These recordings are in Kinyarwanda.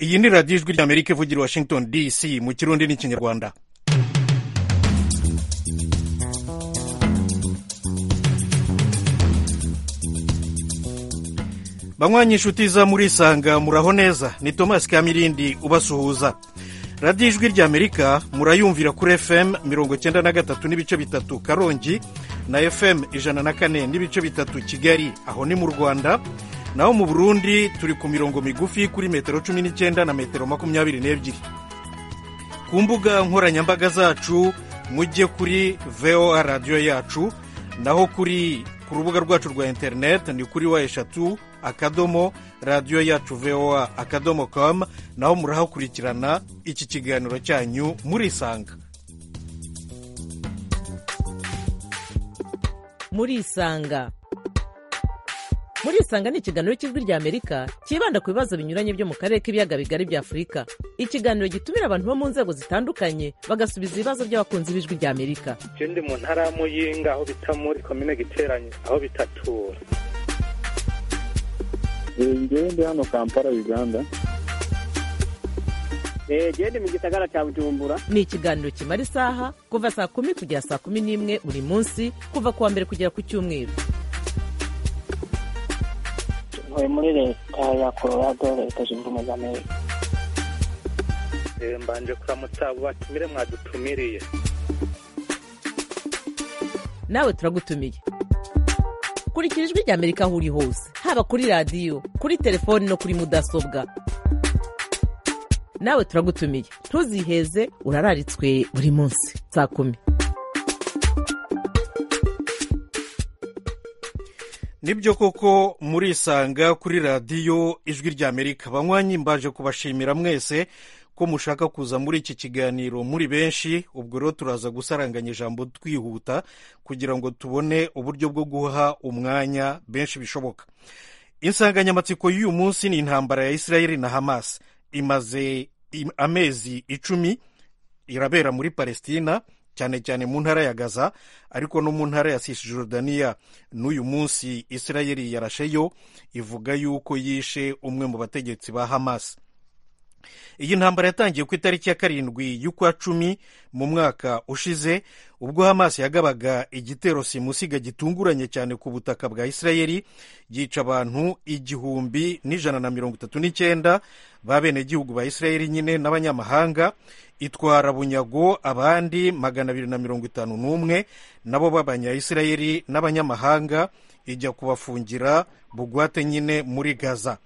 iyi ni radiyo ijwi ry'amerika ivugira i washington dc mu kirundi n'ikinyarwanda banywanyi inshuti za murisanga muraho neza ni thomas kamirindi ubasuhuza radiyo ijwi ry'amerika murayumvira kuri fm mirongo icyenda na gatatu n'ibice bitatu karongi na fm ijana na kane n'ibice bitatu kigali aho ni mu rwanda naho mu burundi turi ku mirongo migufi kuri metero cumi n'icyenda na metero makumyabiri n'ebyiri ku mbuga nkoranyambaga zacu mujye kuri voa radiyo yacu naho kuri ku rubuga rwacu rwa interineti ni kuri wa eshatu akadomo radiyo yacu voa akadomo komu naho murahakurikirana iki kiganiro cyanyu murisanga murisanga murisanga ni ikiganiro cy'ijwi ry'amerika cyibanda ku bibazo binyuranye byo mu karere k'ibiyaga bigari bya afurika ikiganiro gitumira abantu bo mu nzego zitandukanye bagasubiza ibibazo by'abakunzi b'ijwi ry'amerika je ndi mu ntara ya muyinga aho bita muri komine giteranye aho bitatura ngewe ndi hano kampala uganda gende mu gisagara cya bujumbura ni ikiganiro kimara isaha kuva saa kumi kugera saa kumi n'imwe buri munsi kuva ku wa mbere kugera ku cyumweru ntuye muri leta ya colorado leta zunze ubumwe za amerika Eh, mbanje kuramutsa abo batumire mwadutumiriye nawe turagutumiye kurikira ijwi ry'amerika aho uri hose haba kuri radiyo kuri telefoni no kuri mudasobwa nawe turagutumiye ntuziheze urararitswe buri munsi saa kumi nibyo koko murisanga kuri radiyo ijwi ry'amerika banywanyi mbaje kubashimira mwese ko mushaka kuza muri iki kiganiro muri benshi ubwo rero turaza gusaranganya ijambo twihuta kugira ngo tubone uburyo bwo guha umwanya benshi bishoboka insanganyamatsiko y'uyu munsi ni intambara ya israel na hamas imaze im- amezi icumi irabera muri palestina cyane cyane mu ntara ya gaza ariko no mu ntara ya cisjordania n'uyu munsi israel yarasheyo ivuga yuko yishe umwe mu bategetsi ba hamas iyi ntambara yatangiye ku itariki ya karindwi y'ukwa cumi mu mwaka ushize ubwo hamas yagabaga igitero simusiga gitunguranye cyane ku butaka bwa isirayeli yica abantu igihumbi n'ijana na mirongo itatu n'icyenda b'abenegihugu ba isirayeli nyine n'abanyamahanga itwara bunyago abandi magana abiri na mirongo itanu n'umwe nabo b'abanyayisirayeli n'abanyamahanga ijya kubafungira bugwate nyine muri gaza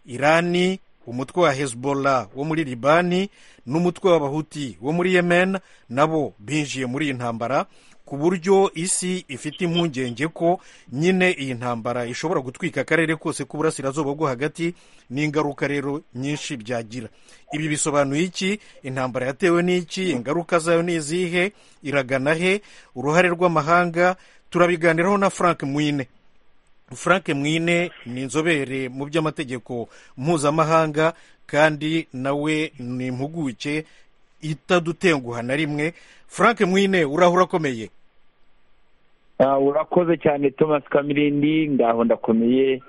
irani umutwe wa hezbollah wo muri libani n'umutwe w'abahuti wo muri yemen nabo binjiye muri iyi ntambara ku buryo isi ifite impungenge ko nyine iyi ntambara ishobora gutwika akarere kose k'uburasirazuba bwo hagati n'ingaruka rero nyinshi byagira ibi bisobanuye iki intambara yatewe n'iki ingaruka zayo ni izihe iragana he uruhare rw'amahanga turabiganiraho na frank mwine frank mwine ni inzobere mu by'amategeko mpuzamahanga kandi nawe ni impuguke itadutenguha na rimwe frank mwine urahura akomeye Ah, urakoze cyane thomas kamirindi ngaho ndakomeye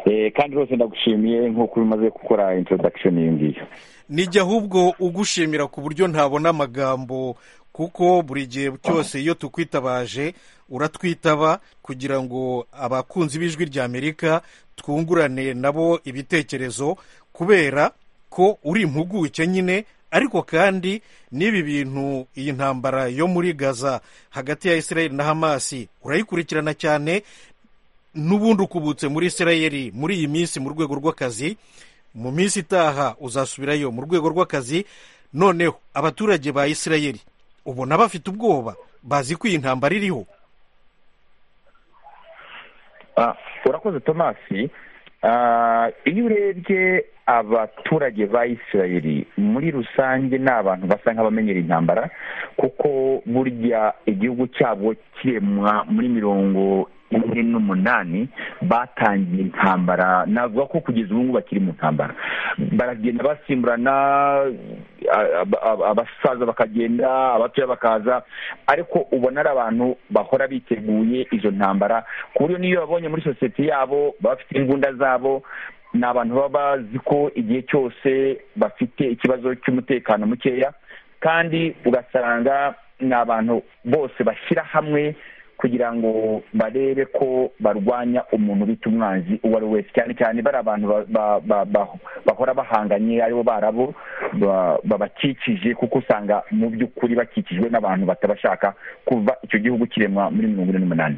eh, kandi rwose ndagushimiye nk'uko umaze gukora introduction iyo ngiyo nijya ahubwo ugushimira ku buryo ntabona amagambo kuko buri gihe cyose iyo tukwitabaje uratwitaba kugira ngo abakunzi b'ijwi ry'amerika twungurane nabo ibitekerezo kubera ko uri impuguke nyine ariko kandi n'ibi bintu iyi ntambara yo muri gaza hagati ya israel na hamasi urayikurikirana cyane n'ubundi ukubutse muri israel muri iyi minsi mu rwego rw'akazi mu minsi itaha uzasubirayo mu rwego rw'akazi noneho abaturage ba israel ubona bafite ubwoba bazi ko iyi ntambara iriho Ah, urakoze thomas Ah, iyo urebye abaturage ba isirayeli muri rusange ni abantu basa nk'abamenyera intambara kuko burya igihugu cyabo kiremwa muri mirongo ine n'umunani batangiye intambara navuga ko kugeza ubu ngubu bakiri mu ntambara baragenda basimburana a- a- a- abasaza bakagenda abatoya bakaza ariko ubona ari abantu bahora biteguye izo ntambara ku buryo n'iyo babonye muri sosiyete yabo baba bafite imbunda zabo ni abantu baba bazi ko igihe cyose bafite ikibazo cy'umutekano mukeya kandi ugasanga ni abantu bose bashyira hamwe kugira ngo barebe ko barwanya umuntu bita umwanzi uwo ari we wese cyane cyane bari abantu ba- ba- ba- ba- bahora bahanganye aribo barabo ba- babakikije kuko usanga mu by'ukuri bakikijwe n'abantu batabashaka kuva icyo gihugu kiremwa muri mirongo ine n'umunani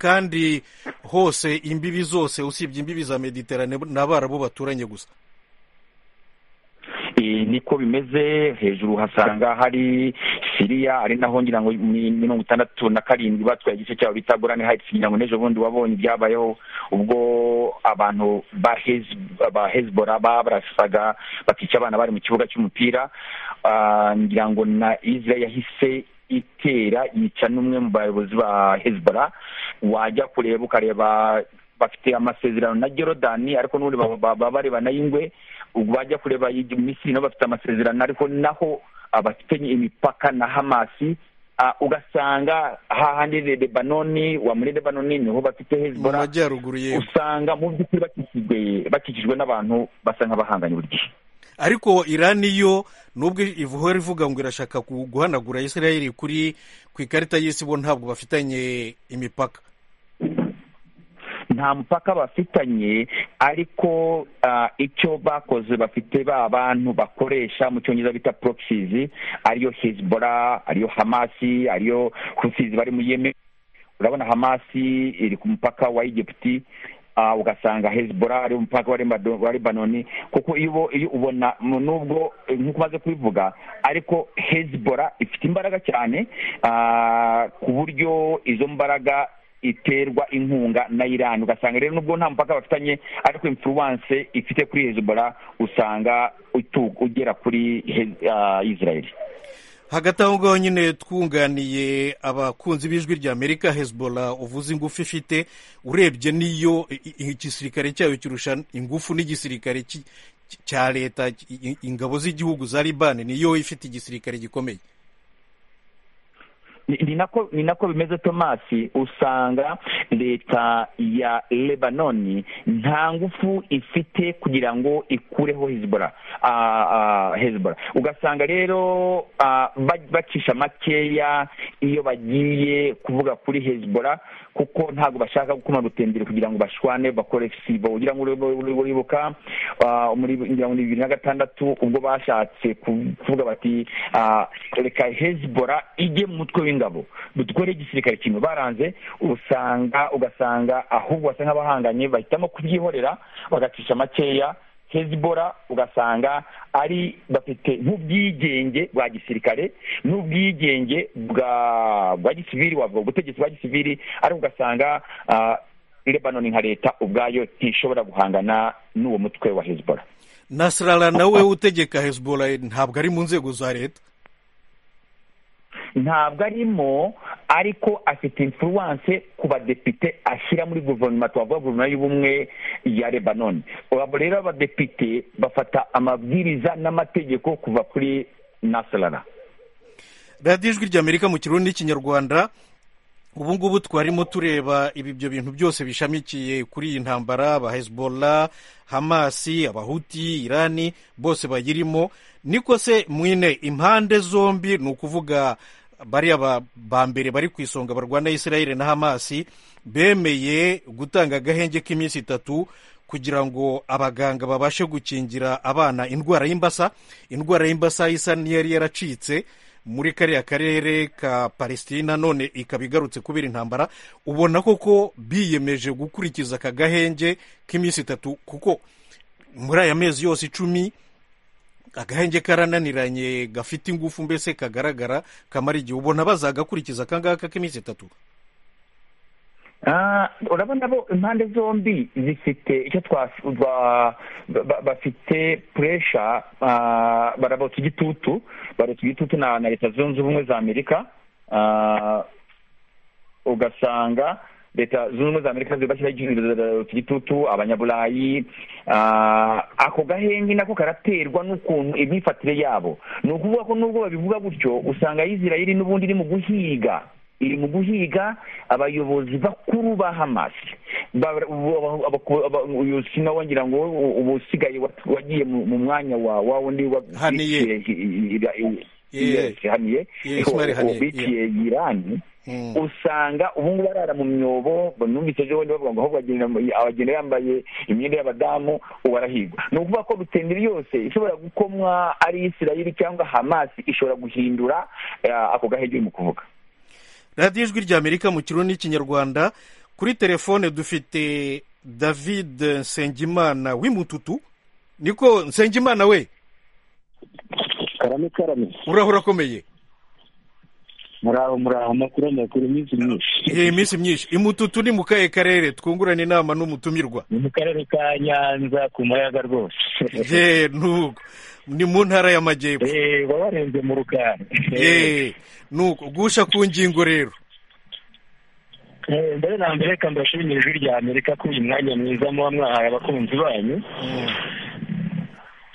kandi hose imbibi zose usibye imbibi za mediterane ni abarabu baturanye gusa Ee, niko bimeze hejuru hasanga hari siriya ari naho ngira ngo ni mirongo itandatu na karindwi batwaye igice cyabo bita gorani hayitsi ngira ngo n'ejo bundi wabonye ibyabayeho ubwo abantu ba Hez- ba hezibora babarasaga bakica abana bari mu kibuga cy'umupira Ah, ngira ngo na israel yahise itera yica n'umwe mu bayobozi ba hezibora wajya kureba ukareba bafite amasezerano na Jorodani ariko n'ubundi baba- baba barebana y'ingwe ubwo bajya kureba igi- Misiri nabo bafite amasezerano ariko naho abafitanye imipaka na Hamasi ah, ugasanga hahandi Le- Lebanoni wa muri Lebanoni niho bafite mu Hezbollah majyaruguru yewe usanga mu by'ukuri bakikijwe bakikijwe n'abantu basa nk'abahanganye buri gihe ariko irani yo nubwo ihora ivuga ngo irashaka gu- guhanagura israel kuri ku ikarita y'isi bo ntabwo bafitanye imipaka nta mupaka bafitanye ariko ah, icyo bakoze bafite ba bantu bakoresha mu cyongereza bita proxies ariyo hezbollah ariyo hamasi ariyo husis bari mu yemen urabona hamasi iri ku mupaka wa egiputi ah, ugasanga hezbollah ari umupaka wa Lebano- wa lebanoni kuko iyo ubo- iyo ubona mu- nubwo eh, nk'uko umaze kubivuga ariko hezbollah ifite imbaraga cyane ah, ku buryo izo mbaraga iterwa inkunga na iran ugasanga rero nubwo nta mupaka bafitanye ariko influence ifite kuri hezbollah usanga utu- ugera kuri Hez- ah, israel hagati aho ngaho nyine twunganiye abakunzi b'ijwi rya amerika hezbollah uvuze ingufu ifite urebye n'iyo i- i- igisirikare cyayo kirusha ingufu n'igisirikare cy- cy- cya leta i- i- ingabo z'igihugu za libani niyo ifite igisirikare gikomeye ni ni nako ni nako bimeze tomasi usanga leta ya lebanoni nta ngufu ifite kugira ngo ikureho hezbollah Ah, ah, hezbollah ugasanga rero ah, ba- bacisha makeya iyo bagiye kuvuga kuri hezbollah kuko ntabwo bashaka gukoma rutendere kugira ngo bashwane bakore sibo ugira ngo uri- uri- uribuka ah, muri ngira ngo ni bibiri na gatandatu ubwo bashatse ku- kuvuga bati ah, reka hezibora ijye mu mutwe w'ingabo dukore igisirikare kimwe baranze usanga ugasanga ahubwo basa nk'abahanganye bahitamo kubyihorera bagacisha makeya hezibora ugasanga ari bafite nk'ubwigenge bwa gisirikare n'ubwigenge bwa bwa gisivili wavuga ubutegetsi bwa gisivili ariko ugasanga ah, lebanoni nka leta ubwayo ntishobora guhangana n'uwo mutwe wa hezibora nasrara nawe utegeka hezbollah ntabwo ari mu nzego za leta ntabwo arimo ariko afite influence ku badepite ashyira muri guverinoma twavuga guverinoma y'ubumwe ya lebanoni abo rero abadepite bafata amabwiriza n'amategeko kuva kuri nasarara radiyo ijwi rya amerika mu kirundi n'ikinyarwanda ubu ngubu twarimo tureba ibi ibyo bintu byose bishamikiye kuri iyi ntambara aba hezbollah hamasi abahuti irani bose bayirimo niko se mwine impande zombi ni ukuvuga bariya ba- ba mbere bari ku isonga barwana israel na hamasi bemeye gutanga agahenge k'iminsi itatu kugira ngo abaganga babashe gukingira abana indwara y'imbasa indwara y'imbasa isa n'iyari yaracitse muri kariya karere ka palesitina none ikaba igarutse kubera intambara ubona koko biyemeje gukurikiza aka gahenge k'iminsi itatu kuko muri aya mezi yose icumi agahenge karananiranye gafite ingufu mbese kagaragara kamara igihe ubona bazagakurikiza akangaka k'iminsi itatu Ah, urabona bo impande zombi zifite icyo twa ba- ba- bafite puresha barabota igitutu barota igitutu na na leta zunze ubumwe za amerika Ah, ugasanga leta zunze ubumwe za amerika zibashyiraho igitutu abanyaburayi Ah, ako gahenge nako karaterwa n'ukuntu imyifatire yabo ni ukuvuga ko nubwo babivuga gutyo usanga israel n'ubundi iri mu guhiga iri mu guhiga abayobozi bakuru ba hamasi sinawongira ngo uba usigaye wagiye mu mwanya wa wa wundi Haniye. Yeah. haniye Yeah, Ismail Haniyeh, biciye irani Mm. usanga ubu ngubu barara mu myobo numvise ejo bundi bavuga ngo ahubwo agenda abagenda yambaye imyenda y'abadamu ubu arahigwa ni ukuvuga ko rutenderi yose ishobora gukomwa ari isirayeli cyangwa hamasi ishobora guhindura eh, ako gahege urimo kuvuga radiyo ijwi ry'amerika mu kirundi n'ikinyarwanda kuri telefone dufite david nsengimana w'imututu niko nsengimana we karame karame urahora akomeye muraho muraho amakuru amakuru iminsi myinshi iyi minsi myinshi imututu ni mu kahe karere twungurana inama n'umutumirwa ni mu karere ka nyanza ku muyaga rwose ye nuko ni mu ntara y'amajyepfo Eh, baba barenze mu rukari ye nuko gusha ku ngingo rero Eh, mbere na mbere reka mbashimire ijwi rya amerika kuri uyu mwanya mwiza muba mwahaye abakunzi banyu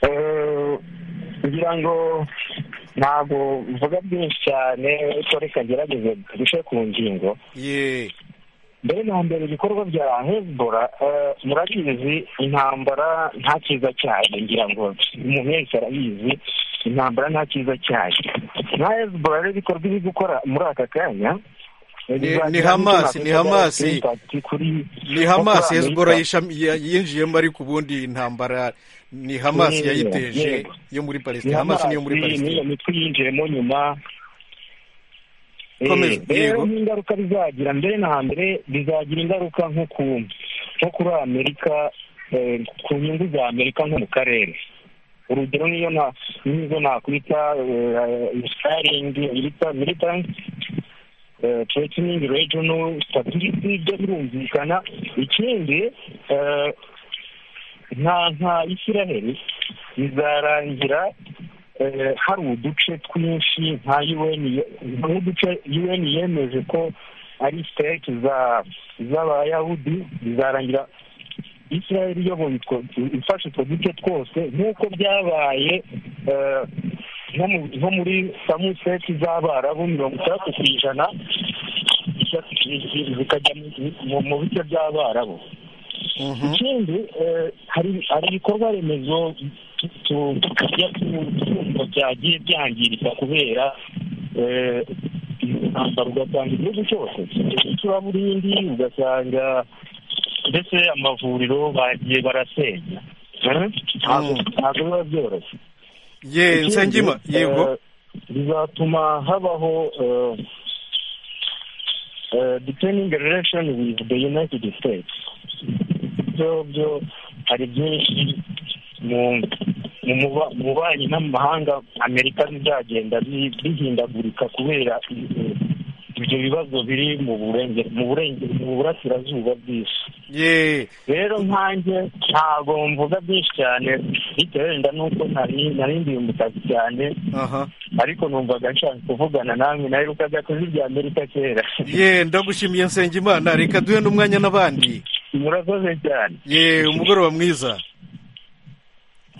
Eh, kugira ngo ntabwo mvuga byinshi cyane ariko reka ngerageze duce ku ngingo ye mbere na mbere ibikorwa bya hezbora murabizi intambara nta cyiza cyayo ngira ngo umuntu wese arabizi intambara nta cyiza cyayo nka hezbora rero ibikorwa iri gukora muri aka kanya eh, Ni- bizagira ni Hamas, n'icyo ni navuga Hamas. kuri- kuri- ni hamasi kuri hezbora Amerika. yinjiyemo ariko ubundi intambara ni hamasi Yego, yayiteje yego. yo muri ni palesitine hamasi niyo muri Hamas, palesitine niyo mitwe yinjiyemo nyuma Komeza, Eh, rero yego. n'ingaruka bizagira mbere na mbere bizagira ingaruka nko ku nko kuri amerika eh, ku nyungu za amerika nko mu karere urugero niyo na nizo nakwita staringi militansi threatening regional stability byo birumvikana ikindi eh, nka nka isiraheli bizarangira eh, hari uduce twinshi nka UN nk'uduce UN yemeje ko ari state za z'abayahudi bizarangira israel iyoboye utwo- ifashe utwo duce twose nk'uko byabaye eh, nko mu- nko muri samuseti z'abarabu mirongo itandatu ku ijana zikajya mu- mu- mu bice by'abarabu Mhm. ikindi eh, hari hari ibikorwa remezo tu- tu- tujya twumva byagiye byangirika kubera eh, intambara ugasanga igihugu cyose icuraburindi ugasanga ndetse amavuriro bagiye barasenya Eh? ntabwo Mm. ntabwo biba byoroshye ye nsengima Ikindi, yego eh, bizatuma habaho eh, eh, determining the relation with the united states ibyo byo hari byinshi mu- mu muba- mu bubanyi n'amahanga amerika bizagenda bi- bihindagurika kubera eh, ibyo bibazo biri mu burenge mu burenge mu burasirazuba bw'isi ye rero nkanjye ntabwo mvuga byinshi cyane bitewe wenda n'uko nari nari ndimbutazi cyane aha ariko numvaga nshaka kuvugana namwe naherukaga kuri irya amerika kera ye ndagushimiye nsengimana reka duhe n'umwanya n'abandi murakoze cyane ye umugoroba mwiza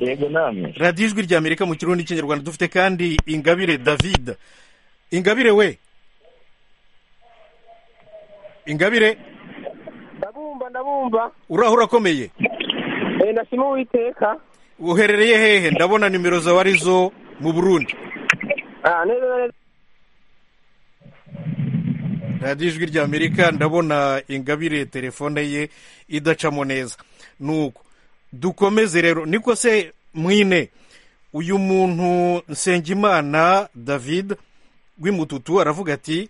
yego namwe radiyo ijwi rya amerika mu kirundi n'ikinyarwanda dufite kandi ingabire david ingabire we ingabire ndabumva ndabumva urahura akomeye Eh, ndashima uwiteka uherereye hehe ndabona nimero zawe arizo mu burundi Ah, neza na neza radiyo ijwi rya amerika ndabona ingabire telefone ye idacamo neza nuko dukomeze rero niko se mwine uyu muntu nsengimana david w'imututu aravuga ati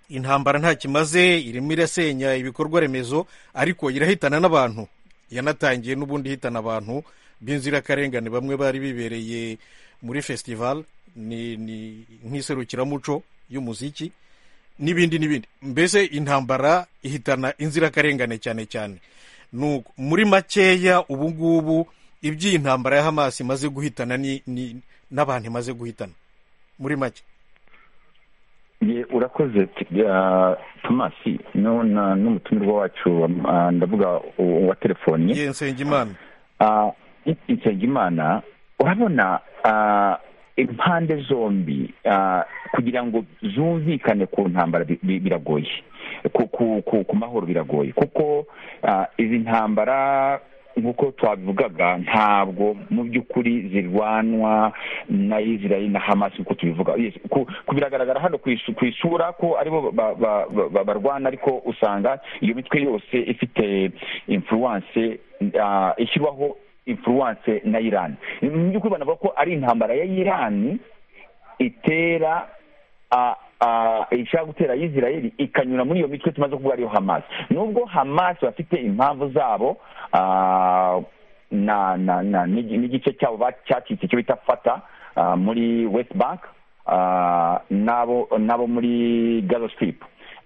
intambara nta kimaze irimo irasenya ibikorwa remezo ariko irahitana n'abantu yanatangiye n'ubundi ihitana abantu b'inzirakarengane bamwe bari bibereye muri festival ni ni nk'iserukiramuco y'umuziki n'ibindi n'ibindi mbese intambara ihitana inzirakarengane cyane cyane nuko muri makeya ubu ngubu iby'iyi ntambara ya hamasi imaze guhitana ni- ni- n'abantu imaze guhitana muri make Ye, urakoze t- ah, tomasi no- na- n'umutumirwa wacu ah, ndavuga u- wa telefoni ye nsengimana insengimana urabona ah, impande zombi ah, kugira ngo zumvikane ku ntambara bi- bi- biragoye ku ku- ku- ku mahoro biragoye kuko ah, izi ntambara nk'uko twabivugaga ntabwo mu by'ukuri zirwanwa na israel na hamas nk'uko tubivuga Yes, ku- ku- biragaragara hano ku isu- ku isura ko aribo ba- ba- ba- ba- barwana ariko usanga iyo mitwe yose ifite influence ah, ishyirwaho influence na iran mu by'ukuri banavuga ko ari intambara ya iran itera a- a- ishaka gutera israel ikanyura muri iyo mitwe tumaze kuvuga ariyo hamas nubwo hamas bafite impamvu zabo ah, na na na n'igi- n'igice cyabo ba- cyacitse cyo bita fata ah, muri west bank ah, n'abo n'abo muri gaza strip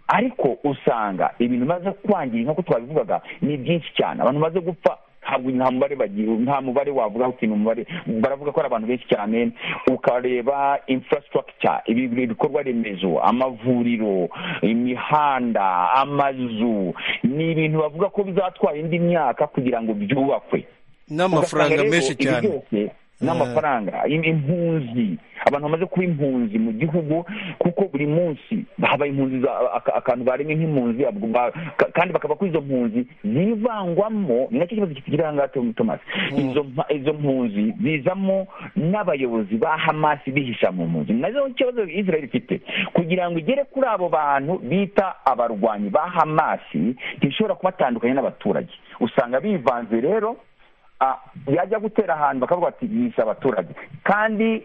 ariko usanga ibintu bimaze kwangira nk'uko twabivugaga ni byinshi cyane abantu bamaze gupfa ntabwo nta mubare bagira nta mubare wavuga ikintu mubare baravuga ko ari abantu benshi cyane ukareba infrastructure ibi- ibi- ibikorwa remezo amavuriro imihanda amazu ni ibintu bavuga ko bizatwara indi myaka kugira ngo byubakwe n'amafaranga Ugasanga rero menshi ibi cyane byose n'amafaranga im- impunzi abantu bamaze kuba impunzi mu gihugu kuko buri munsi habaye impunzi za aka- akantu baremye nk'impunzi abwo ba- ka- kandi bakava ko izo mpunzi zivangwamo ni nacyo kibazo kigira aha ngaha Tom- Thomas izo mpa- izo mpunzi zizamo n'abayobozi ba hamasi bihisha mu mpunzi ni nazo ikibazo israel ifite kugira ngo igere kuri abo bantu bita abarwanyi ba hamasi ntishobora kubatandukanya n'abaturage usanga bivanze rero ah, yajya gutera ahantu bakavuga ati yishe abaturage kandi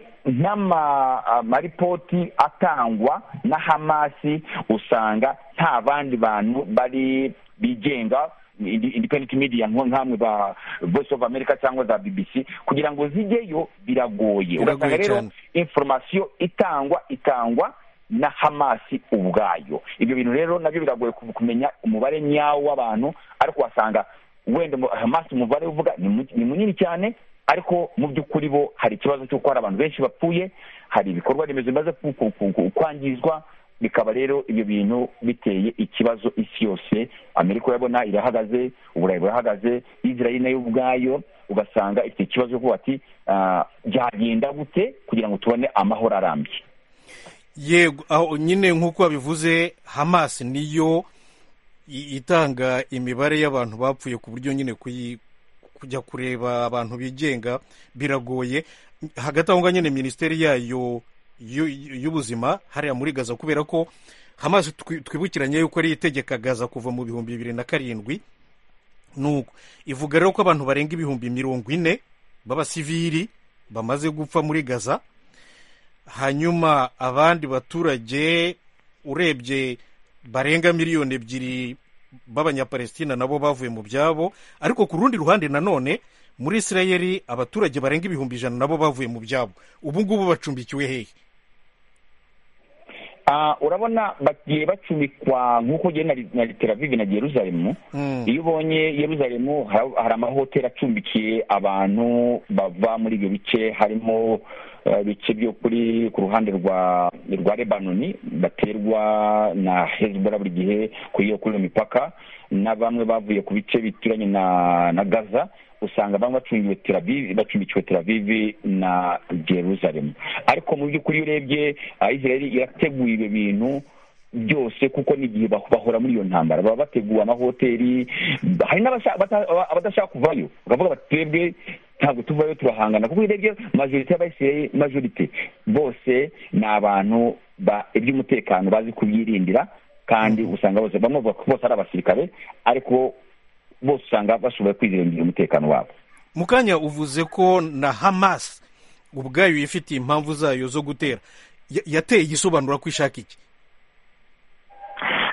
n'amaripoti atangwa na hamasi usanga nta bandi bantu bari bigenga indi- independent media nko nkamwe ba voice of america cyangwa za bbc kugira ngo zijyeyo biragoye Biragoye ugasanga rero cyane. inforomasiyo itangwa itangwa na hamasi ubwayo ibyo bintu rero nabyo biragoye ku- kumenya umubare nyawo w'abantu ariko wasanga wenda mu- hamasi umubare uvuga ni mu- ni munini cyane ariko mu by'ukuri bo hari ikibazo cy'uko hari abantu benshi bapfuye hari ibikorwa remezo bimaze ku- ku- ku- ku- kwangizwa bikaba rero ibyo bintu biteye ikibazo isi yose amerika urabona irahagaze uburayi burahagaze israel nayo ubwayo ugasanga ifite ikibazo cyo kuvuga ati ah, byagenda gute kugira ngo tubone amahoro arambye yego aho nyine nk'uko wabivuze hamas niyo i- itanga imibare y'abantu bapfuye ku buryo nyine kuyi- kujya kureba abantu bigenga biragoye hagati aho ngaho nyine minisiteri yayo y'u- y'ubuzima hariya muri gaza kubera ko hamas twi- twibukiranye yuko ari itegeka gaza kuva mu bihumbi bibiri na karindwi nuko ivuga rero ko abantu barenga ibihumbi mirongo ine b'abasivili bamaze gupfa muri gaza hanyuma abandi baturage urebye barenga miliyoni ebyiri b'abanyapalestina nabo bavuye mu byabo ariko ku rundi ruhande nanone muri isirayeli abaturage barenga ibihumbi ijana nabo bavuye mu byabo ubu ngubu bacumbikiwe hehe Ah, urabona bagiye bacumbikwa nk'uko ugenda na Tel Aviv na Yerusalemu Mm. iyo ubonye Yerusalemu hari hari amahoteli acumbikiye abantu bava muri ibyo bice harimo eh, bice byo kuri ku ruhande rwa rwa Lebanoni baterwa na Hezbollah buri gihe kuri iyo kuri iyo mipaka na bamwe bavuye ku bice bituranye na na Gaza usanga bamwe bacungiwe Tel Aviv bacumbikiwe Tel Aviv na Jerusalem ariko mu by'ukuri iyo urebye ah, Israel irateguye ibyo bintu byose kuko n'igihe bah- bahora muri iyo ntambara baba bateguye amahoteli hari n'abashaka- bata- aba- abadashaka kuvayo bakavuga bati twebwe ntabwo tuvayo turahangana kuko urebye majorite y'abayisirayeli majorite bose ni abantu ba- iby'umutekano bazi kubyirindira kandi usanga bose bamwe bavuga ko bose ari abasirikare ariko bose usanga bashoboye kwizirindira umutekano wabo mu kanya uvuze ko na hamas ubwayo yifitiye impamvu zayo zo gutera Ya- yateye igisobanura ko ishaka iki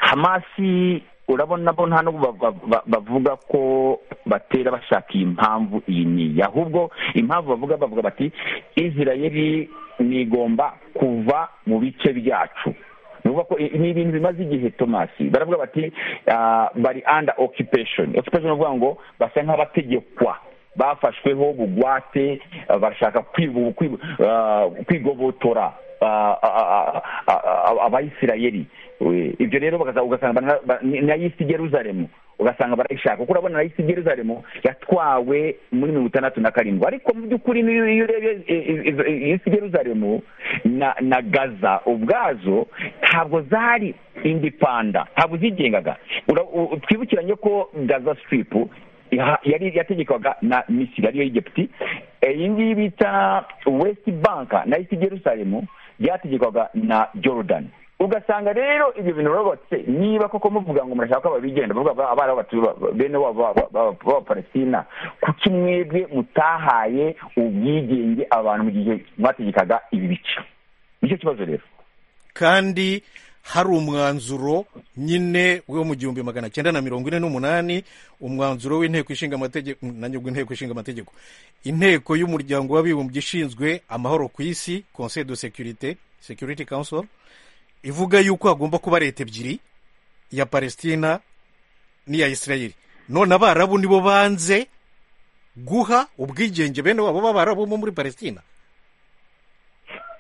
hamasi urabona bo nta nubwo bav- bav- bavuga ko batera bashaka iyi mpamvu iyi niyi ahubwo impamvu bavuga bavuga bati israel nigomba kuva mu bice byacu Ni ukuvuga ko i- ni ibintu bimaze igihe tomasi baravuga bati ah, bari under occupation occupation ni ukuvuga ngo basa nk'abategekwa bafashweho bugwate ah, bashaka kwibu- kwibu- ah, kwigobotora ah, ah, ah, ah, ah, abayisirayeli We, ibyo rero bakaza- ugasanga bana- ba- ni- na yisi Yerusalemu ugasanga barayishaka kuko urabona na isi geruzaremu yatwawe muri mirongo itandatu na karindwi ariko mu by'ukuri n'iyo iyo urebye isi geruzaremu na na gaza ubwazo ntabwo zari indipanda ntabwo zigengaga Ura- u- twibukiranye ko gaza sitiripu iha- yari yategekwaga na misiri ariyo y'igipti Eh, iyi ngiyi bita wesiti banka na isi geruzaremu byategekwaga na jorudani ugasanga rero ibyo bintu rwose niba koko muvuga ngo murashaka ko babigenda bavuga ngo abari batuye bene wabo b'aba- b'aba- b'abapalestina kuki mwebwe mutahaye ubwigenge abantu mu gihe mwategekaga ibi bice nicyo kibazo rero kandi hari umwanzuro nyine wo mu gihumbi magana cyenda na mirongo ine n'umunani umwanzuro w'inteko ishinga amategeko nanjye ubwo inteko ishinga amategeko inteko y'umuryango w'abibumbye ishinzwe amahoro ku isi conseil de sécurité security council ivuga yuko hagomba kuba leta ebyiri iya palestina n'iya isirayeli none abarabu nibo banze guha ubwigenge bene wabo b'abarabu bo muri palestina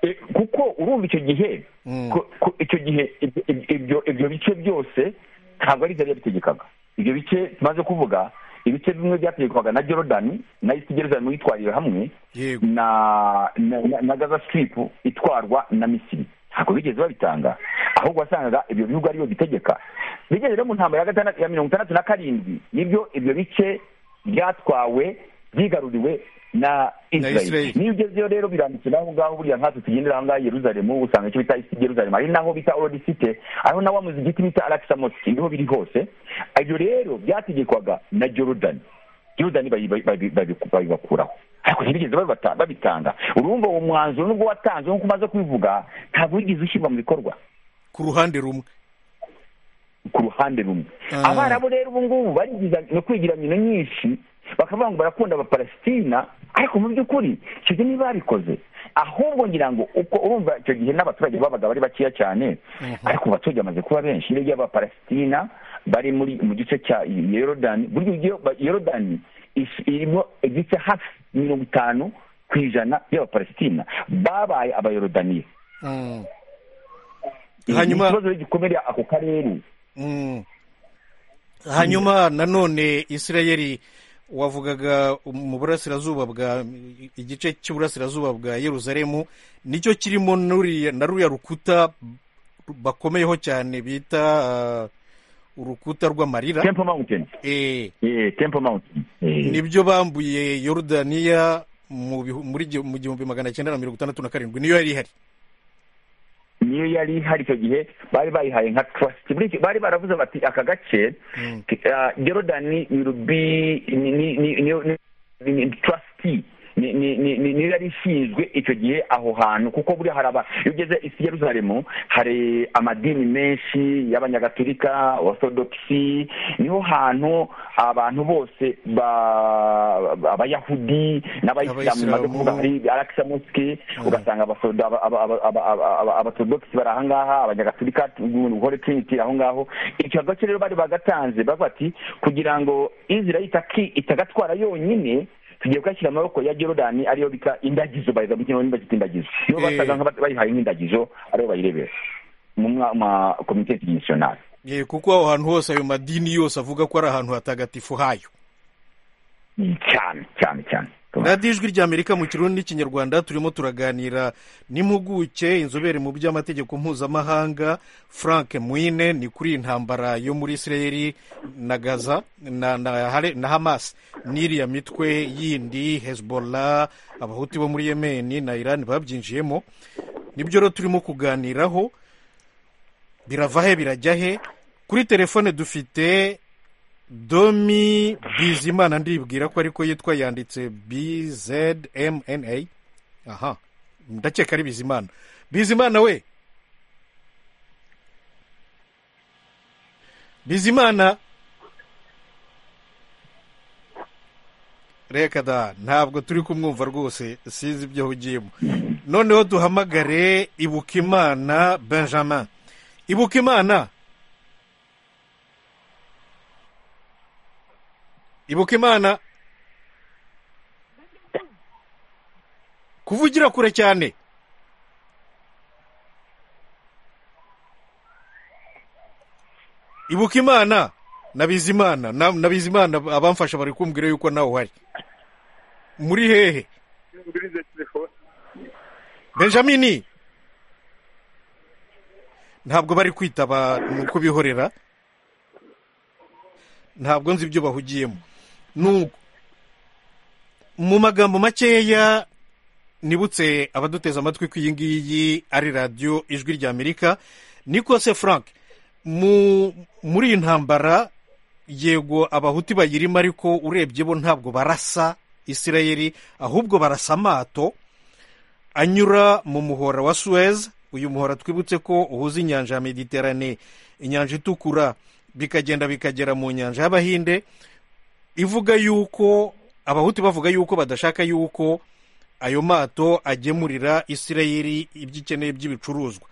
Eh, kuko urumva icyo gihe Mm. ko- ko- icyo gihe ibyo- ibyo ibyo bice byose ntabwo ari byari yabitegekaga ibyo bice tumaze kuvuga ibice bimwe byategekwaga na jordan na isi geruzaremu yitwarira hamwe yego na na, na, na gaza strip itwarwa na misiri ntabwo bigeze babitanga ahubwo wasangaga ibyo bihugu ariyo bitegeka bigeze rero mu ntambara ya gatandatu ya mirongo itandatu na karindwi nibyo ibyo bice byatwawe byigaruriwe na israel Israel. niyo ugezeyo rero biranditse naho ngaho buriya nkatwe tugendera aho ngaho i yeruzalemu usanga icyo bita isi yeruzalemu ari naho bita orodisite ariho na wa muzigiti bita arakisamoti niho biri hose ibyo rero byategekwaga na jorudani jorudani bayi- bayi- bayi- bayi- babibakuraho ariko ntibigeze babibata- babitanga urumva uwo mwanzuro nubwo watanzwe nk'uko umaze kubivuga ntabwo wigeze ushyirwa mu bikorwa ku ruhande rumwe ku ruhande rumwe Ah. abarabu rero ubu ngubu bagize no kwigira mino nyinshi bakavuga ngo barakunda abapalesitina ariko mu by'ukuri icyo gihe ntibabikoze ahubwo ngira ngo uko urumva icyo gihe n'abaturage babaga bari bakeya cyane ariko ubu abaturage bamaze kuba benshi iyo ugiye abapalesitina bari muri mu gice cya yorodani burya ugiye- ba- yorodani is- irimo igice hafi mirongo itanu ku ijana by'abapalesitina babaye abayorodaniye Mm. hanyuma hanyuma ikibazo rero gikomereye ako karere Mm. hanyuma nanone isirayeli wavugaga mu burasirazuba bwa igice cy'uburasirazuba bwa yeruzalemu nicyo kirimo n'uriya- na ruya rukuta bakomeyeho cyane bita ah, urukuta rw'amarira temple mountain Eh, Eh, Temple Mountain. Eh, nibyo bambuye yorudaniya mu bihu- muri gi- mu gihumbi magana cyenda na mirongo itandatu na karindwi niyo yari ihari niyo yari hari icyo gihe bari bayihaye nka trust Buri gihe bari baravuze bati aka gace ah, Jordan will be ni ni ni ni- ni- ni- ni- trustee ni ni ni ni- niyo yari ishinzwe icyo gihe aho hantu kuko buriya hari aba iyo ugeze isi Yerusalemu hari amadini menshi y'abanyagatolika orthodoxy niho hantu abantu bose ba abayahudi n'abayisilamu baje kuvuga Abayisilamu. hari arakisa mosike Mm. ugasanga abasoda- aba- aba- aba- aba- aba- aba- abatodogisi bari ahangaha abanyagaturika uhore trinity aho ngaho icyo gace rero bari bagatanze bavuga ati kugira ngo israel itaki- itagatwara yonyine tugiye kugashyira mu maboko ya jordan ariyo bita indagizo bayiza mu kinyarwanda bakita indagizo nibo Eh. basaga nk'abayihaye nk'indagizo aribo bayirebera mu mwa- ma komite internationale Eh, kuko aho hantu hose ayo madini yose avuga ko ari ahantu hatagatifu hayo cyane cyane cyane radiyo ijwi ry'amerika mu kirundi n'ikinyarwanda turimo turaganira n'impuguke inzobere mu by'amategeko mpuzamahanga frank mwine ni kuri iyi ntambara yo muri isirayeli na gaza na, na, Hare- na hamas n'iriya mitwe yindi hezbollah abahuti bo muri yemeni na iran babyinjiyemo nibyo rero turimo kuganiraho birava he birajya he kuri telefone dufite domi bizimana ndibwira ko ariko yitwa yanditse bzmna aha ndakeka ari bizimana bizimana we bizimana reka da ntabwo turi kumwumva rwose sinzi ibyo ahugiyemo noneho duhamagare ibuka imana benjamin ibuka imana ibuka imana kuvugira kure cyane ibuka imana na bizimana na na bizimana abamfasha bari kumbwira yuko nawe uhari muri hehe benjamin ntabwo bari kwitaba ni uko bihorera ntabwo nzi ibyo bahugiyemo nuko mu magambo makeya nibutse abaduteze amatwi ko iyi ngiyi ari radiyo ijwi ry'amerika nikose frank muri iyi ntambara yego abahuti bayirimo ariko urebye bo ntabwo barasa isirayeli ahubwo barasa amato anyura mu muhora wa suwezi uyu muhora twibutse ko uhuza inyanja ya mediterane inyanja itukura bikagenda bikagera mu nyanja y'abahinde ivuga yuko abahuti bavuga yuko badashaka yuko ayo mato agemurira isirayeli ibyo ikeneye by'ibicuruzwa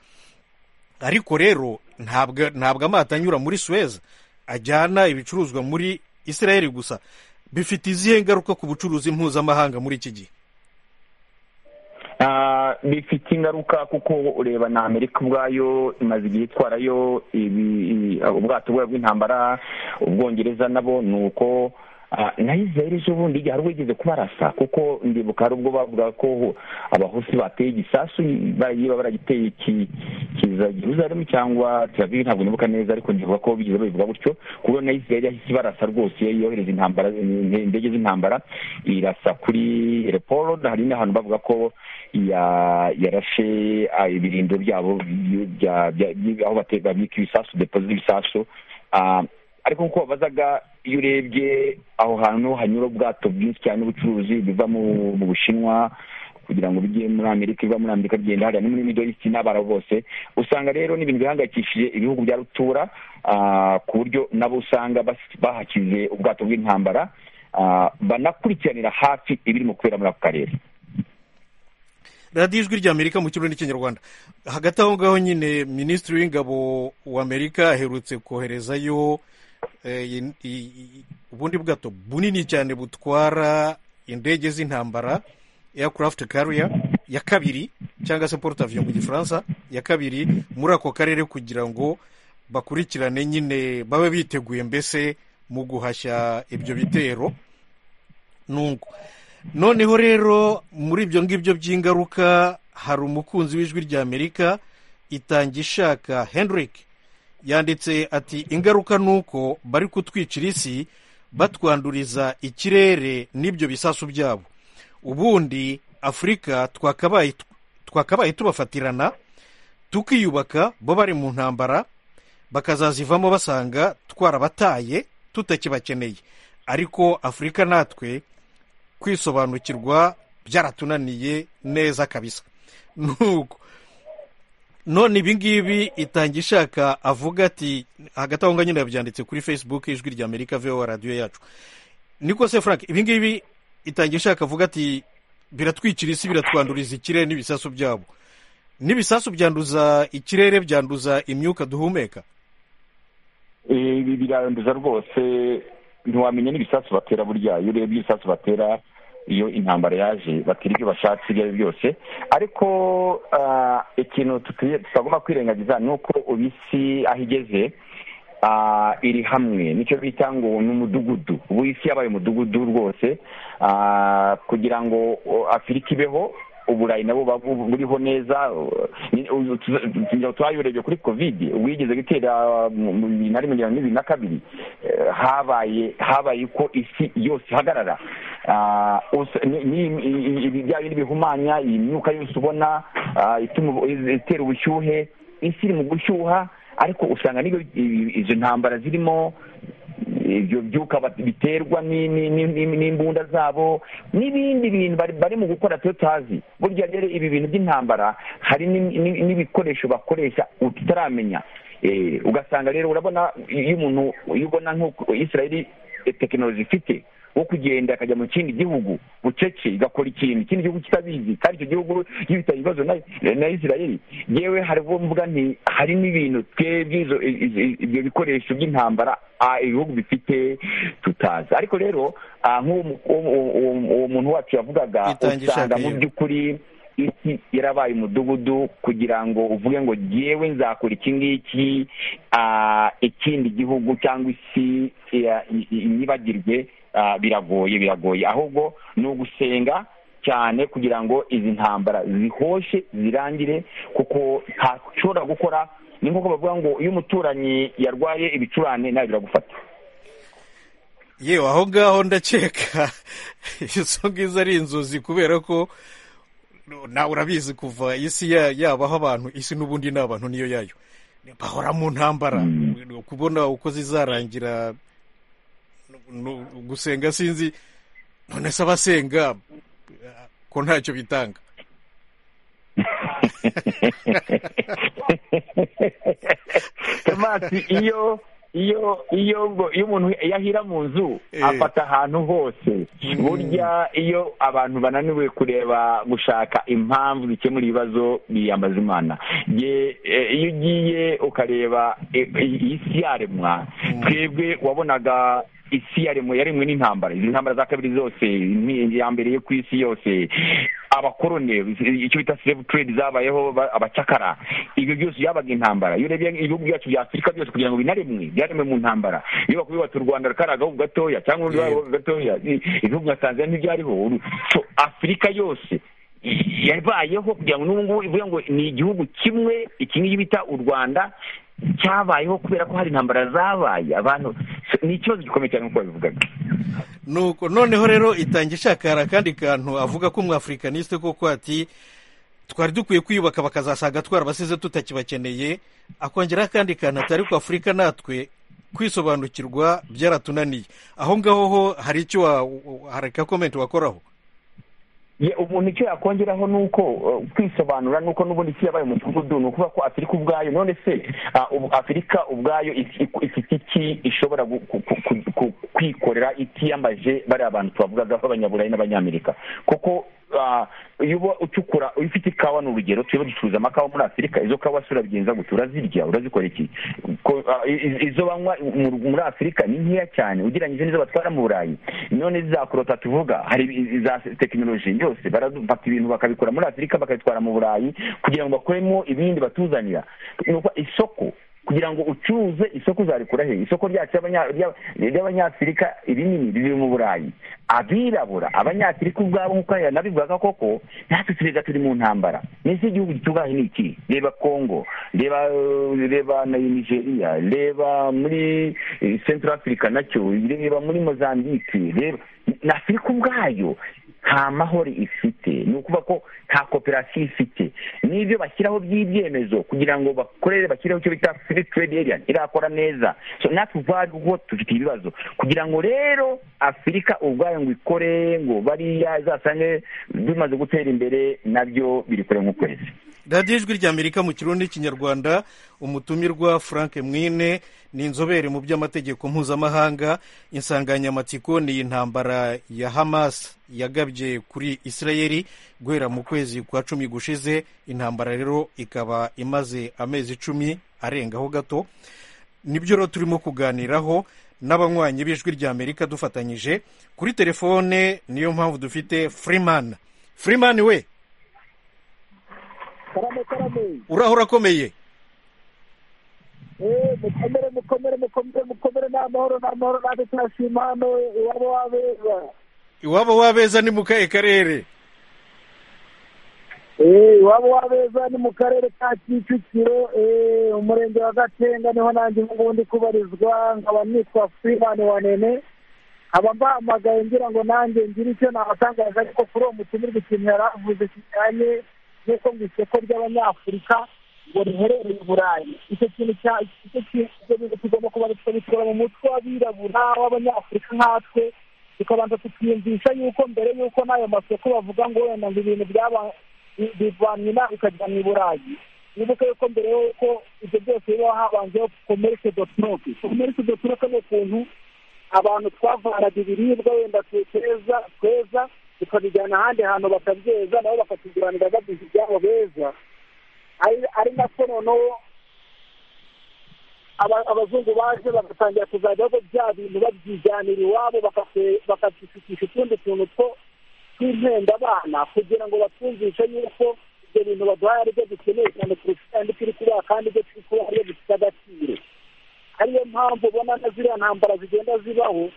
ariko rero ntabwo amato anyura muri suwezi ajyana ibicuruzwa muri isirayeli gusa bifite izihe ngaruka ku bucuruzi mpuzamahanga muri iki gihe bifite ingaruka kuko ureba na amerika ubwayo imaze igihe itwarayo ubwato bwayo bw'intambara ubwongereza nabo ni uko na israel ejo bundi igihe hari wigeze kubarasa kuko ndibuka hari ubwo bavuga ko abahusi bateye igisasu niba baragiteye kiza jeruzalemu cyangwa teravivi ntabwo nibuka neza ariko ndibuka ko bigeze babivuga gutyo kuko na israel yahise ibarasa rwose yohereza intambara indege z'intambara irasa kuri reporo hari n'ahantu bavuga ko yarashe ibirindo byabo aho babika ibisasu depo z'ibisasu ariko nk'uko babazaga iyo urebye aho hantu hanyura ubwato bwinshi cyane ubucuruzi biva mu bushinwa kugira ngo bijye muri amerika biva muri amerika bigenda hariya no muri middle east n'abara bose usanga rero ni ibintu bihangayikishije ibihugu bya rutura ku buryo nabo usanga bahakize ubwato bw'intambara banakurikiranira hafi ibirimo kubera muri ako karere radiyo ijwi ry'amerika mu kirundi n'ikinyarwanda hagati aho ngaho nyine minisitiri w'ingabo w'amerika aherutse koherezayo ubundi bwato bunini cyane butwara indege z'intambara aircraft carrier ya kabiri cyangwa se porute aviyo mu gifaransa ya kabiri muri ako karere kugira ngo bakurikirane nyine babe biteguye mbese mu guhashya ibyo bitero nungu noneho rero muri ibyo ngibyo by'ingaruka hari umukunzi w'ijwi ry'amerika itanga ishaka henrique yanditse ati ingaruka ni uko bari kutwicira isi batwanduriza ikirere n'ibyo bisasu byabo ubundi afurika twakabaye tubafatirana tukiyubaka bo bari mu ntambara bakazazivamo basanga twarabataye tutakibakeneye ariko afurika natwe kwisobanukirwa byaratunaniye neza kabisa nuko none ibingibi itanga ishaka avuga ati hagati aho ngaho nyine yabyanditse kuri facebook ijwi rya amerika vewa radiyo yacu niko se frank ibingibi itanga ishaka avuga ati biratwikira isi biratwanduriza ikirere n'ibisasu byabo n'ibisasu byanduza ikirere byanduza imyuka duhumeka ibi biranduza rwose ntiwamenya n'ibisasu batera burya iyo urebye ibisasu batera iyo intambara yaje batira ibyo bashatse ibyo ari byo byose ariko ikintu tutagomba kwirengagiza ni uko ubu isi aho igeze iri hamwe nicyo bita ngo ni umudugudu ubu isi yabaye umudugudu rwose kugira ngo afurika ibeho uburayi nabo buriho neza twayorebye kuri kovide wigeze gutera mu bibiri na rimwe na bibiri na kabiri habaye habaye uko isi yose ihagarara ibijyanye n'ibihumanya iyi myuka yose ubona itera ubushyuhe isi iri mu gushyuha ariko usanga n'iyo izo ntambara zirimo ibyo byuka biterwa n'imbunda zabo n'ibindi bintu bari mu gukora tuyo tazi burya rero ibi bintu by'intambara hari n'ibikoresho bakoresha tutaramenya ugasanga rero urabona iyo umuntu iyo ubona nk'uko israel tekinoloji ifite wo kugenda akajya mu kindi gihugu bucece igakora ikintu ikindi gihugu kitabizi kandi icyo gihugu iyo bitari ibibazo na israel yewe hari uwo mvuga nti hari n'ibintu twebwe ibyo bikoresho by'intambara ibihugu bifite tutazi ariko rero nk'uwo muntu wacu yavugaga usanga mu by'ukuri isi yarabaye umudugudu kugira ngo uvuge ngo ngewe nzakora iki ngiki ah, ikindi gihugu cyangwa isi ya- i- i- inyibagirwe ah, biragoye biragoye ahubwo ni ugusenga cyane kugira ngo izi ntambara zihoshe zirangire kuko ntashobora gukora ni nk'uko bavuga ngo iyo umuturanyi yarwaye ibicurane nawe biragufata yewe aho ngaho ndakeka izo ngizo ari inzozi kubera ko nawe urabizi kuva isi ya- yabaho abantu isi n'ubundi ni abantu niyo yayo bahora mu ntambara kubona uko zizarangira nu- nu- gusenga sinzi none se abasenga eh, ko ntacyo bitanga tomasi iyo iyo iyo ngo iyo umuntu yahira mu nzu Eh. afata ahantu hose burya iyo abantu bananiwe kureba gushaka impamvu zikemura ibibazo biyambaza imana Ye, eh, iyo ugiye ukareba eh, iyi si yaremwa twebwe wabonaga isi yaremwe yaremwe n'intambara izi ntambara za kabiri zose ni- iya mbere yo ku isi yose abakorone icyo bita slave trade zabayeho ba- abacakara ibyo byose byabaga intambara iyo urebye ibihugu byacu bya afurika byose kugira ngo binaremwe byaremwe mu ntambara iyo bakubwira bati u rwanda rukari agahugu gatoya cyangwa urundi Yego. gahugu gatoya i- ibihugu nka tanzania ntibyariho Uru- so afurika yose i- yabayeho kugira ngo n'ubu ngubu ivuga ngo ni igihugu kimwe iki ngiki bita u rwanda cyabayeho kubera ko hari intambara zabaye abantu so, ni ikibazo gikomeye cyane nk'uko babivugaga nuko noneho rero itanga ishakara akandi kantu avuga ko umwafurikaniste koko ati twari dukwiye kwiyubaka bakazasaga twarabasize tutakibakeneye akongeraho akandi kantu atari ko afurika natwe kwisobanukirwa byaratunaniye aho ngaho ho hari icyo wa- hari ka komenti wakoraho Ye, umuntu icyo yakongeraho ni uko uh, kwisobanura ni uko n'ubundi isi yabaye umudugudu ni ukuvuga ko afurika ubwayo none se ah, ubu afurika ubwayo if- if- ifite iki ishobora gu- ku- ku- ku- ku- kwikorera itiyambaje bariya bantu twavugaga b'abanyaburayi n'abanyamerika kuko ah, iyo uba ucukura iyo ufite ikawa ni urugero turimo ducuruza amakawa muri afurika izo kawa si urabyenza gute urazirya urazikora iki Ko- ah, i- i- izo banywa mu- muri afurika ni nkeya cyane ugereranyije n'izo batwara mu burayi none za korota tuvuga hari i- i- za tekinoloji yose barafata ibintu bakabikora muri afurika bakabitwara mu burayi kugira ngo bakoremo ibindi batuzanira ni ukuvuga isoko kugira ngo ucuruze isoko uzarikura he isoko ryacu ry'abanya- ry'a- ry'abanyafurika rinini riri mu burayi abirabura abanyafurika ubwabo nk'uko nabivugaga koko natwe turega turi mu ntambara n'isi y'igihugu gitubahe ni iki reba kongo reba eh, reba na nigeria reba muri eh, central africa nacyo reba muri mozambique reba na afurika ubwayo nta mahoro ifite ni ukuvuga ko nta koperative ifite n'ibyo bashyiraho by'ibyemezo kugira ngo bakorere bashyiraho icyo bita free trade area irakora neza so natwe ubwacu kuko dufite ibibazo kugira ngo rero afurika ubwayo ngo ikore ngo bariya izasange bimaze gutera imbere nabyo biri kure nk'ukwezi radiyo ijwi ry'amerika mu kirundi n'ikinyarwanda umutumirwa frank mwine ni inzobere mu by'amategeko mpuzamahanga insanganyamatsiko ni intambara ya hamas yagabye kuri isirayeli guhera mu kwezi kwa cumi gushize intambara rero ikaba imaze amezi icumi arengaho gato nibyo rero turimo kuganiraho n'abanywanyi b'ijwi ry'amerika dufatanyije kuri telefone niyo mpamvu dufite freeman freeman we karame karame uraho urakomeye Eh, mukomere mukomere mukomere mukomere ni amahoro ni amahoro natwe turashima hano iwabo wabeza iwabo wabeza ni mu kahe karere Eh, iwabo wabeza ni mu karere ka kicukiro eh, umurenge wa gatenga niho nanjye ubu ndi kubarizwa nkaba nitwa freeman wanene nkaba mbahamagaye ngira ngo nanjye ngire icyo nabatangaza ariko kuri uwo mutumirwa ikintu yari avuze kijyanye n'uko mu isoko ry'abanyafurika ngo riherereye i burayi icyo kintu cya icyo kintu ibyo bintu tugomba kuba tukabitora mu mutwe w'abirabura w'abanyafurika nkatwe tukabanza tukiyumvisha yuko mbere y'uko n'ayo masoko bavuga ngo wenda ngo ibintu byaba bivanywe inaha bikajya mu i burayi wibuke yuko mbere y'uko ibyo byose biba habanzeho komerisi dotiroke komerisi dotiroke ni ukuntu abantu twavanaga ibiribwa wenda tuteza tweza tukabijyana ahandi hantu bakabyeza nabo bakatuguranira baduha ibyabo beza ari- ari nako noneho aba- abazungu baje bagatangira kuzajyaho bya bintu babyijyanira iwabo bakabishukisha utundi tuntu two twizenda abana kugira ngo batwumvishe yuko ibyo bintu baduhaye ari byo dukeneye cyane kurusha andi turi kubaha kandi ibyo turi kubaha ari byo bifite agaciro ariyo mpamvu ubona na ziriya ntambara zigenda zibaho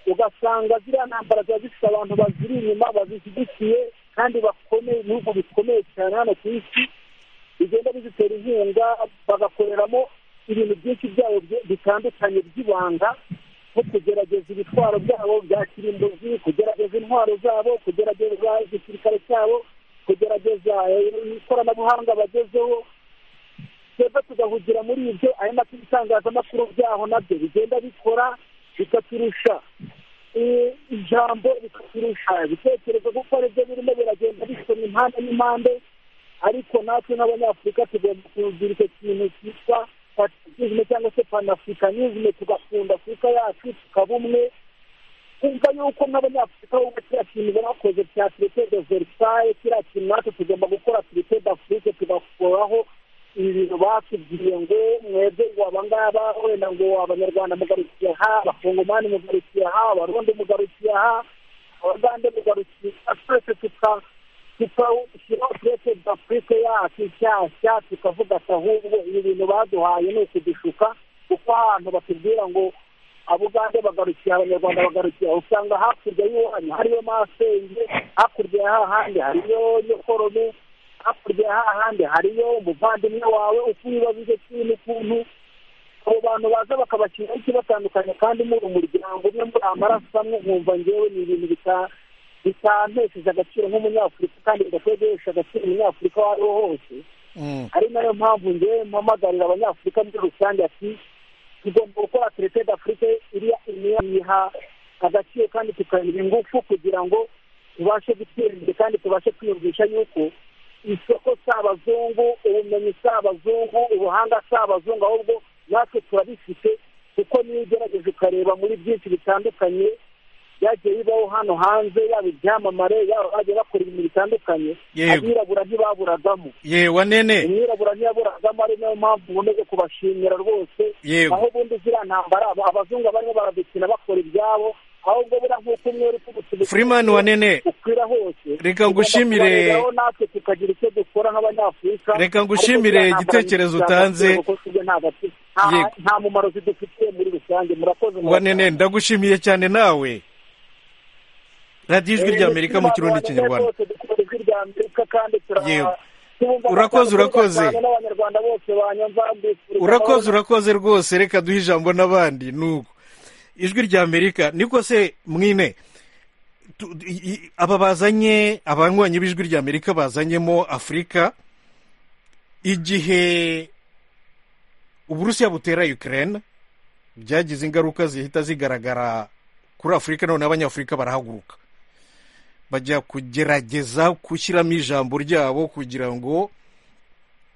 ugasanga ziriya ntambara ziba zifite abantu baziri inyuma bazishyigikiye kandi bakomeye ibihugu bikomeye cyane hano ku isi bigenda bizitera inkunga bagakoreramo ibintu byinshi byabo bitandukanye by'ibanga nko kugerageza ibitwaro byabo bya kirimbuzi kugerageza intwaro zabo kugerageza igisirikare cyabo kugerageza ikoranabuhanga bagezeho twebwe tugahugira muri ibyo ari nabyo ibitangazamakuru byaho nabyo bigenda bikora bikaturusha ijambo rikaturusha ibitekerezo kuko aribyo birimo biragenda bisoma impande n'impande ariko natwe nk'abanyafurika tugomba kugira icyo kintu cyitwa patriotisme cyangwa se panafricanisme tugakunda afurika yacu tukaba umwe kumva yuko nk'abanyafurika bo kiriya kintu bakoze cya traité de versailles kiriya kintu natwe tugomba gukora traité d'afrique tugakoraho ibintu batubwiye ngo mwebwe ngo abangaba wenda ngo abanyarwanda mugarukiye aha abakongomani mugarukiye aha abarundi mugarukiye aha abagande mugarukiye twese tuka tukawushyira turete afurike yacu nshyashya tukavuga ati ahubwo ibi bintu baduhaye ni ukudushuka kuko ahantu batubwira ngo abugande bagarukiye abanyarwanda bagarukiye usanga hakurya y'iwanyu hariyo masenge hakurya y'ahandi hariyo nyokorome hakurya y'ahandi hariyo umuvandimwe wawe uko wibaza icyo kintu ukuntu abo bantu baza bakabakira ikibatandukanye kandi muri umuryango umwe muri amaraso amwe nkumva ngewe ni ibintu bitanu bitantesheje agaciro nk'umunyafurika kandi bidakwiye guhesha agaciro umunyafurika uwo ari wo hose ari nayo mpamvu ngewe mpamagarira abanyafurika muri rusange ati tugomba gukora terite d'afurike iriya imiha agaciro kandi tukayiha ingufu kugira ngo tubashe gutera imbere kandi tubashe kwiyumvisha yuko isoko si abazungu ubumenyi si abazungu ubuhanga si abazungu ahubwo natwe turabifite kuko niyo ugerageje ukareba muri byinshi bitandukanye byagiye bibaho hano hanze yaba ibyamamare yaba bagiye bakora ibintu bitandukanye abirabura ntibaburagamo yewe nene umwirabura ntiyaburagamo ari nayo mpamvu uboneje kubashimira rwose Yego. aho ubundi ziriya ntambara aba- abazungu barimo baradukina bakora ibyabo ahubwo buriya nk'uko umwe uri kubutubikira Freeman Wanene, ukwira hose reka ngushimire- tugomba kubareraho natwe tukagira icyo dukora nk'abanyafurika Reka ngushimire Ariko ziriya ntambara igitekerezo zifite utanze. agaciro kuko si byo nta gaciro- nta- Yego. nta mumaro zidufitiye muri rusange murakoze wanene ndagushimiye cyane nawe radiyo ijwi rya amerika mu kirundi kinyarwanda Yewe. Urakoze, urakoze urakoze. urakoze urakoze urakoze rwose reka duhe ijambo n'abandi nuko ijwi rya amerika niko se mwine tu- i- i- aba bazanye abanywanyi b'ijwi rya amerika bazanyemo afurika igihe uburusiya butera ukraine byagize ingaruka zihita zigaragara kuri afurika none abanyafurika barahaguruka bajya kugerageza gushyiramo ijambo ryabo kugira ngo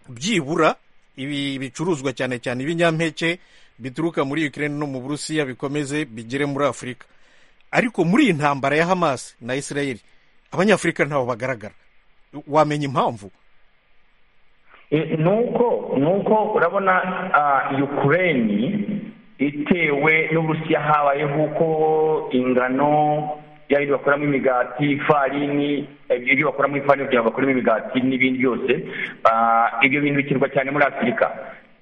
byibura ibi bicuruzwa cyane cyane ibinyampeke bituruka muri Ukraine no mu Burusiya bikomeze bigere muri Afurika ariko muri iyi ntambara ya Hamas na Israel abanyafurika ntaho bagaragara wamenya impamvu E, nuko nuko urabona ah, ukraine itewe n'uburusiya habayeho uko ingano yaba ibyo bakoramo imigati ifarini ibyo ibyo bakoramo ifarini kugira ngo bakoremo imigati n'ibindi byose Ah, ibyo bintu bikenerwa cyane muri afurika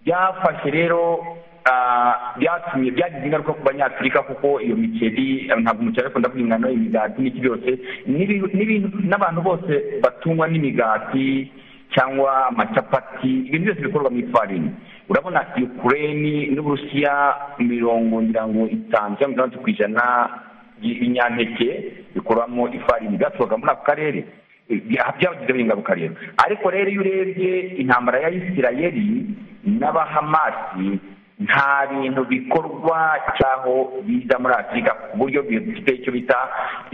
byafashe rero ah, byatumye byagize ingaruka ku banyafurika kuko iyo mikeri eh, ntabwo umuceri akunda kurya ingano imigati n'iki byose n'ibi- n'ibintu n'abantu bose batungwa n'imigati cyangwa amacapati ibintu byose bikorwa mu ifarini urabona ukraine n'uburusiya mirongo ngira ngo itanu cyangwa mirongo itandatu ku ijana by- y'ibinyampeke bikorwamo ifarini byaturuka muri ako karere Eh, bya- byabagizeho ingaruka rero ariko rero iyo urebye intambara ya isirayeli n'abahamasi nta bintu bikorwa cyaho biza muri afurika ku buryo bifite icyo bita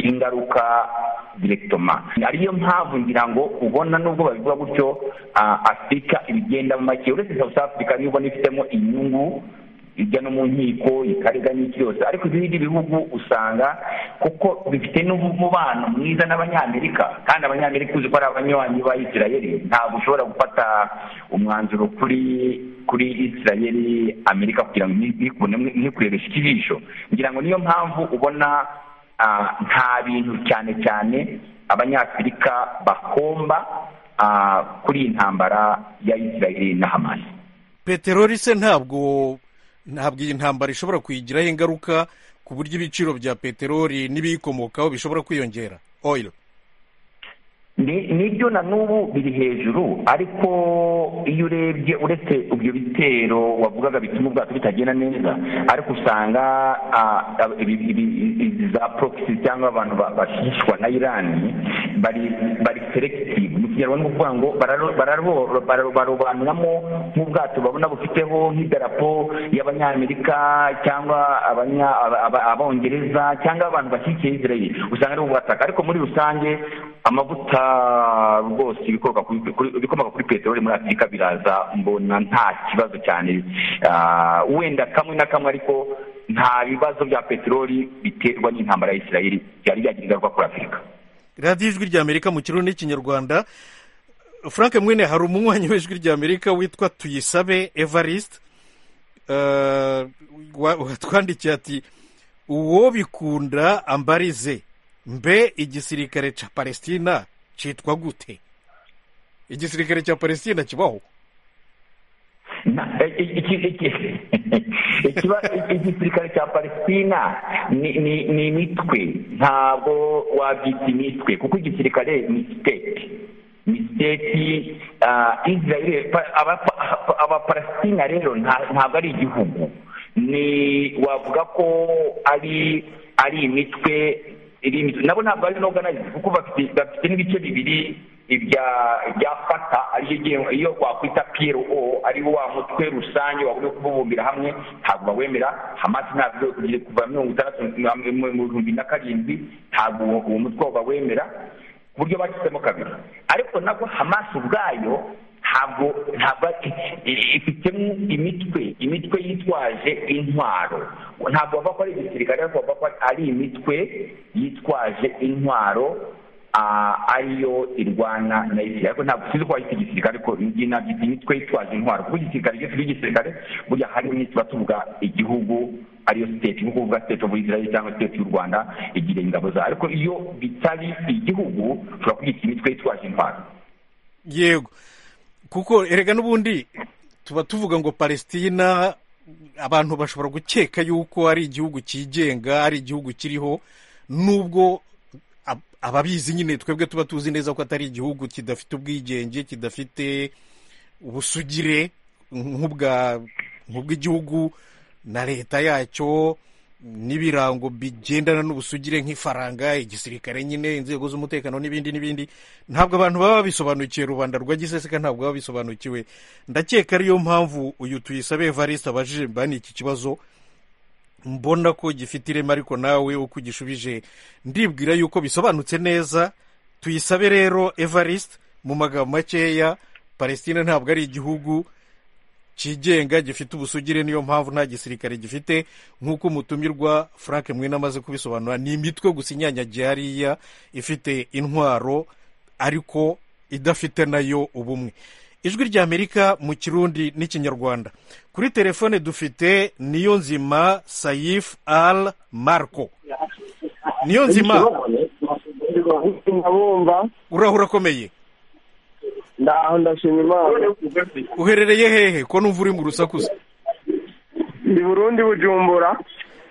ingaruka direkitoma ariyo mpamvu ngira ngo ubona nubwo babivuga gutyo ah, afurika ibigenda mu make uretse south africa niyo ubona ifitemo inyungu ijya no mu nkiko ikarega n'iki yose ariko ibindi bihugu usanga kuko bifite n'umubano mwiza n'abanyamerika kandi abanyamerika uzi ko ari abanywanyi ba isirayeli ntabwo ushobora gufata umwanzuro kuri kuri isirayeli amerika kugira ngo ntikurebe ijisho ngira ngo niyo mpamvu ubona ah, nta bintu cyane cyane abanyafurika bakomba ah, kuri iyi ntambara ya israel na hamas peteroli se ntabwo ntabwo iyi ntambara ishobora kuyigiraho ingaruka ku buryo ibiciro bya peteroli n'ibiyikomokaho bishobora kwiyongera oyiro Ni- nibyo na n'ubu biri hejuru ariko iyo urebye uretse ibyo bitero wavugaga bituma ubwato bitagenda neza ariko usanga ah, ab- ibi- ibi- izi za proxy cyangwa abantu ba- bashishwa na irani bari bari selective mu kinyarwanda ni ukuvuga ngo bararo- bararo- bararo- barobanuramo nk'ubwato babona bufiteho nk'idarapo y'abanyamerika cyangwa abanya- aba- aba- abongereza cyangwa abantu bashyigikiye israel usanga ari ubwataka ariko muri rusange amavuta rwose ibikomoka kuri- kuri- ibikomoka kuri peteroli muri afurika biraza mbona nta kibazo cyane Ah, wenda kamwe na kamwe ariko nta bibazo bya peteroli biterwa n'intambara ya israel byari byagira ingaruka kuri afurika radiyo ijwi ry'amerika mu kirundi n'ikinyarwanda frank mwene hari umunywanyi w'ijwi ry'amerika witwa tuyisabe evariste Eh, wa- watwandikiye ati uwo bikunda ambarize mbe igisirikare cya palestina cyitwa gute igisirikare cya palestina kibaho Na- eh, iki- iki- iki- ikiba- igisirikare cya palestina ni ni- ni imitwe ntabwo wabyita imitwe kuko igisirikare ni siteti ni siteti ah, israel pa- abapa- pa- abapalestina rero nta- ntabwo ari igihugu ni wavuga ko ari ari imitwe iri imitwe nabo ntabwo ari inoganayized kuko bafite bafite n'ibice bibiri ibya ibya fata ariyo igenwe- iyo wakwita piyero o ariwo wa mutwe rusange wagombye kububumbira hamwe ntabwo bawemera hamasi ntabwo kugira kuva mirongo itandatu na- mu mu bihumbi na karindwi ntabwo uwo uwo mutwe bawemera ku buryo bacitsemo kabiri ariko nabwo hamasi ubwayo ntabwo ntabwo i- i- ifitemo imitwe imitwe yitwaje intwaro ntabwo bava ko ari igisirikare ariko bava ko ari imitwe yitwaje intwaro Ah, ariyo irwana na israel ariko ntabwo tuzi ko wayita igisirikare ariko ngi nabyita imitwe yitwaje intwaro kuko igisirikare iyo tuvuga igisirikare burya harimo imwe tuba tuvuga igihugu ariyo state nko kuvuga state of israel cyangwa state y'u rwanda igira ingabo zayo ariko iyo bitari igihugu ushobora kugita imitwe yitwaje intwaro yego kuko erega n'ubundi tuba tuvuga ngo palestina abantu bashobora gukeka yuko ari igihugu cyigenga ari igihugu kiriho nubwo ab- ababizi nyine twebwe tuba tuzi neza ko atari igihugu kidafite ubwigenge kidafite ubusugire nk'ubwa nk'ubw'igihugu na leta yacyo n'ibirango bigendana n'ubusugire nk'ifaranga igisirikare nyine inzego z'umutekano n'ibindi n'ibindi ntabwo abantu baba babisobanukiwe rubanda rwa giseseka ntabwo baba bisobanukiwe ndakeka ariyo mpamvu uyu tuyisabe evariste abajije mbani iki kibazo mbona ko gifite ireme ariko nawe uko ugishubije ndibwira yuko bisobanutse neza tuyisabe rero evariste mu magambo makeya palestina ntabwo ari igihugu cyigenga gifite ubusugire niyo mpamvu nta gisirikare gifite nk'uko umutumirwa frank mwene amaze kubisobanura ni imitwe gusa inyanyagiye hariya ifite intwaro ariko idafite nayo ubumwe ijwi ry'amerika mu kirundi n'ikinyarwanda kuri telefone dufite niyo nzima sayif al marco niyo nzima ndabumva urahura akomeye ndaho ndashima imana uherereye hehe ko numva uri mu rusakuza ndi burundi bujumbura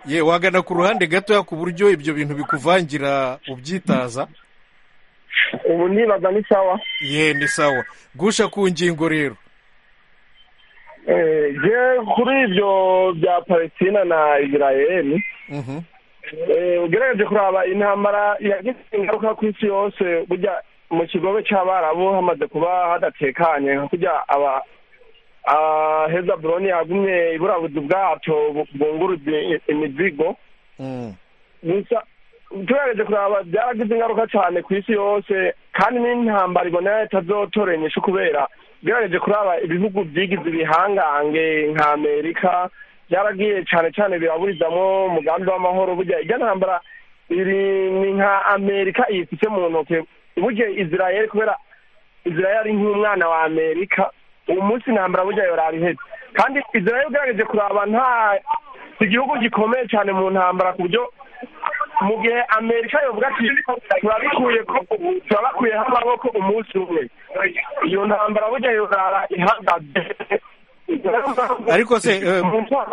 ye wagana ku ruhande gatoya ku buryo ibyo bintu bikuvangira ubyitaza ubu ndibaza ni sawa ye ni sawa gusha ku ngingo rero Eh, je kuri ibyo bya palestina na israel Mhm. eh, ugerageje kuraba intambara yagize ingaruka ku isi yose burya mu kigobe cy'abarabu hamaze kuba hadatekanye nka kurya aba ah, hezaburoni yagumye iburabuzi ubwato bu- bwunguruza i- imizigo Mm. gusa tugerageje kuraba byaragize ingaruka cyane ku isi yose kandi n'intambara ibonera itazotora inyishu kubera ugerageje kuraba ibihugu byigize ibihangange nka amerika byaragiye cyane cyane biraburizamo umugambi w'amahoro burya irya ntambara iri ni nka amerika iyifite mu ntoki burya israel kubera israel ari nk'umwana wa amerika uwo munsi intambara burya yorari ihetse kandi israel ugerageje kuraba nta igihugu gikomeye cyane mu ntambara ku buryo mu gihe amerika yavuga ati turabikuye ko turabakuyeho amaboko umunsi umwe iyo ntambara burya yorara ihagaze ariko se eh,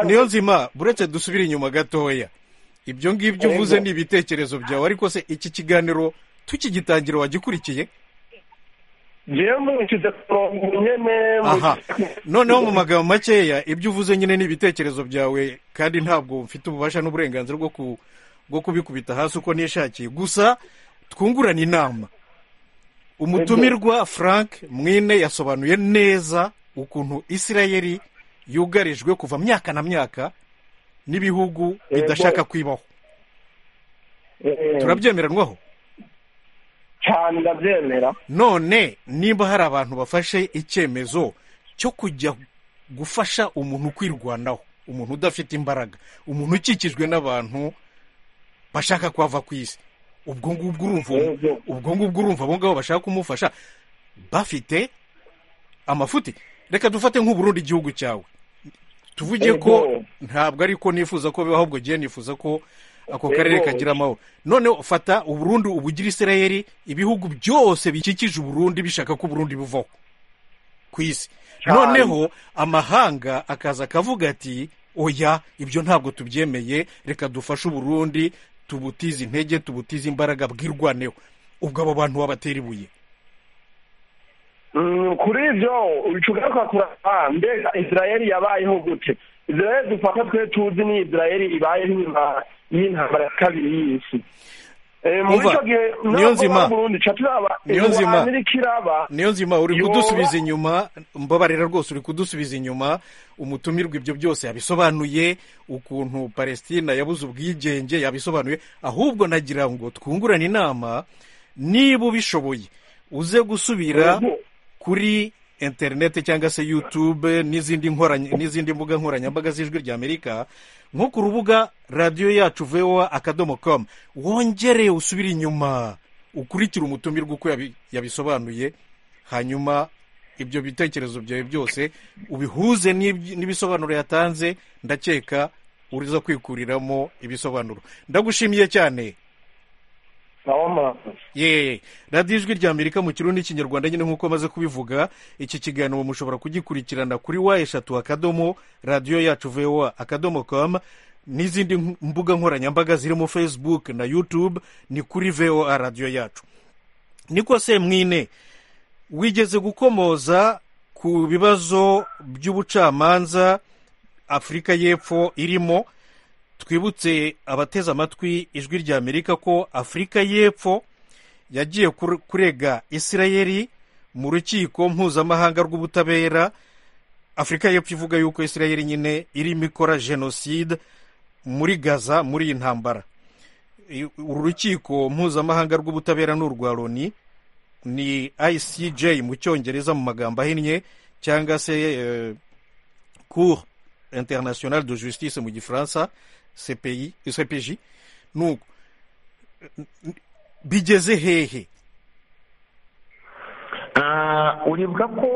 niyo nzima buretse dusubire inyuma gatoya ibyo ngibyo uvuze ni ibitekerezo byawe ariko se iki kiganiro tukigitangira wagikurikiye jewe mwishyize ku murongo nyene mu- aha noneho mu magambo makeya ibyo uvuze nyine ni ibitekerezo byawe kandi ntabwo mfite ububasha n'uburenganzira bwo ku bwo kubikubita hasi uko nishakiye gusa twungurane inama umutumirwa frank mwine yasobanuye neza ukuntu isirayeli yugarijwe kuva myaka na myaka n'ibihugu bidashaka kwibaho Eh, turabyemeranwaho cyane ndabyemera none niba hari abantu bafashe icyemezo cyo kujya gufasha umuntu kwirwanaho umuntu udafite imbaraga umuntu ukikijwe n'abantu bashaka kwava ku isi ubwo ngubwo urumva Yego. ubwo ngubwo urumva abo ngabo bashaka kumufasha bafite amafuti reka dufate nk'uburundi igihugu cyawe tuvuge ko Yego. ntabwo ariko nifuza ko bibaho ahubwo gihe nifuza ko ako karere Yego. kagira amahoro noneho fata uburundi ubugira isirayeli ibihugu byose bikikije uburundi bishaka ko uburundi buvaho ku isi Cyane. noneho amahanga akaza akavuga ati oya ibyo ntabwo tubyemeye reka dufashe uburundi tubutize intege tubutize imbaraga bwirwaneho ubwo abo bantu wabatera ibuye Mm, kuri ibyo ucugaruka kuraba mbega isirayeli yabayeho gute isirayeli dufata twe tuzi ni isirayeli ibayeho inyuma y'intambara ya kabiri y'isi Eh, muri Umva, icyo gihe niyo nzima. Niyo nzima. ikiraba niyo nzima uri Yoba. kudusubiza inyuma mbabarira rwose uri kudusubiza inyuma umutumirwa ibyo byose yabisobanuye ukuntu palestina yabuze ubwigenge yabisobanuye ahubwo nagira ngo twungurane inama niba ubishoboye uze gusubira Yego. kuri interineti cyangwa se yutube n'izindi nkoranya n'izindi mbuga nkoranyambaga z'ijwi ry'amerika nko ku rubuga radiyo yacu vowa akadomo komu wongere usubire inyuma ukurikire umutumirwa uko yabi- yabisobanuye hanyuma ibyo bitekerezo byawe byose ubihuze n'ibyi- n'ibisobanuro yatanze ndakeka uriza kwikuriramo ibisobanuro ndagushimiye cyane nawo murakoze ye radiyo ijwi rya amerika mu kirundi n'ikinyarwanda nyine nk'uko amaze kubivuga iki kiganiro mushobora kugikurikirana kuri wa eshatu akadomo radiyo yacu vowa akadomo komu n'izindi nk- mbuga nkoranyambaga zirimo facebook na youtube ni kuri voa radiyo yacu niko se mwine wigeze gukomoza ku bibazo by'ubucamanza afurika y'epfo irimo twibutse abateze amatwi ijwi rya amerika ko afurika y'epfo yagiye kur- kurega isirayeli mu rukiko mpuzamahanga rw'ubutabera afurika y'epfo ivuga yuko isirayeli nyine irimo ikora jenoside muri gaza muri iyi ntambara I- uru rukiko mpuzamahanga rw'ubutabera ni urwa loni ni icj mu cyongereza mu magambo ahinnye cyangwa se eh, cour internationale de justice mu gifaransa CPI cpj nuko bigeze hehe Ah, uribuka ko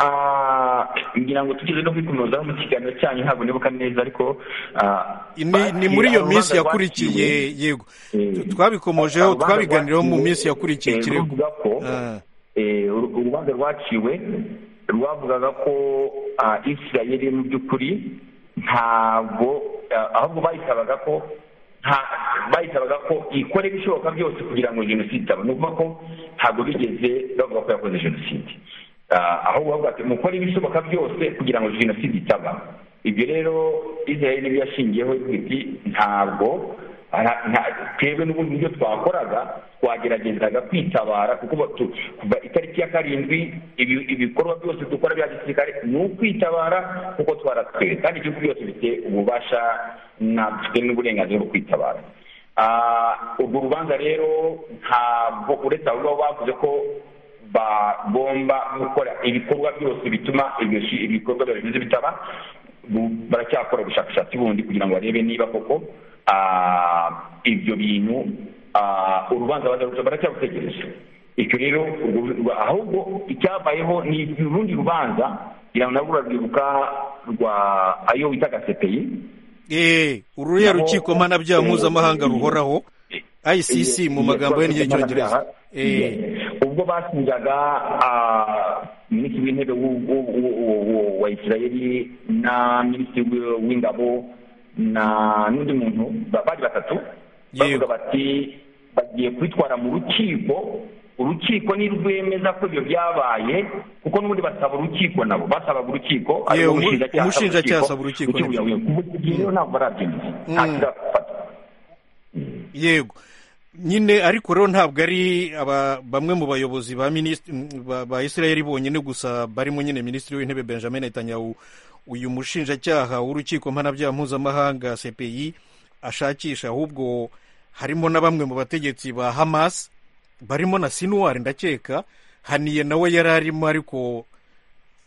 ah, ngira ngo tugeze no kwikomozaho mu kiganiro cyanyu ntabwo nibuka neza ariko ah, ni, ni muri iyo bakira minsi urubanza rwaciwe. yakurikiye yego Eh, Tu- twabikomojeho urubanza twabiganiraho mu rwaciwe, minsi yakurikiye eh, ikirego ruvuga ko Ah. eh, uru- urubanza rwaciwe rwavugaga ko ah, isirayeli mu by'ukuri ntabwo ah, ahubwo bayisabaga ko nta- bayisabaga ko ikora ibishoboka byose kugira ngo jenoside itaba ni ukuvuga ko ntabwo bigeze bavuga ko yakoze jenoside Ah, ahubwo bavuga ati mukora ibishoboka byose kugira ngo jenoside itaba ibyo rero israel niyo yashingiyeho ivuga iti ntabwo Ara- nta- twebwe n'ubundi nibyo twakoraga twageragezaga kwitabara kuko batu- kuva itariki ya karindwi ibi- ibikorwa byose dukora bya gisirikare ni ukwitabara kuko twaratwewe kandi igihugu byose bifite ububasha na- dufite n'uburenganzira bwo kwitabara Ah, urwo rubanza rero ntabwo uretse abo ngabo bavuze ko bagomba gukora ibikorwa byose bituma ibyo shi- ibikorwa bya remezo bitaba bu- baracyakora ubushakashatsi bundi kugira ngo barebe niba koko ah, ibyo bintu ah, urubanza bazaruca baracyabutegereje icyo rero urwo- urwa- ahubwo icyabayeho ni urundi rubanza kugira ngo nabwo urarwibuka rwa ayo witaga sepeyi eee ururiya rukiko mpanabyaha mpuzamahanga ruhoraho icc mu magambo ye n'icyongereza eee ubwo basinjaga minisitiri w'intebe wa isirayeli na minisitiri w'ingabo na n'undi muntu bari batatu bavuga bati bagiye kwitwara mu rukiko urukiko ni rwemeza ko ibyo byabaye kuko n'ubundi basaba urukiko nabo basabaga urukiko yewe umushinjacyaha asaba urukiko rero ntabwo barabyemeza nta kirafata yego nyine ariko rero ntabwo ari bamwe mu bayobozi ba ba israel bonyine gusa barimo nyine minisitiri w'intebe benjamin netanyahu uyu mushinjacyaha w'urukiko mpanabyaha mpuzamahanga cpi ashakisha ahubwo harimo na bamwe mu bategetsi ba hamas barimo na sinuwari ndakeka haniye nawe yari arimo ariko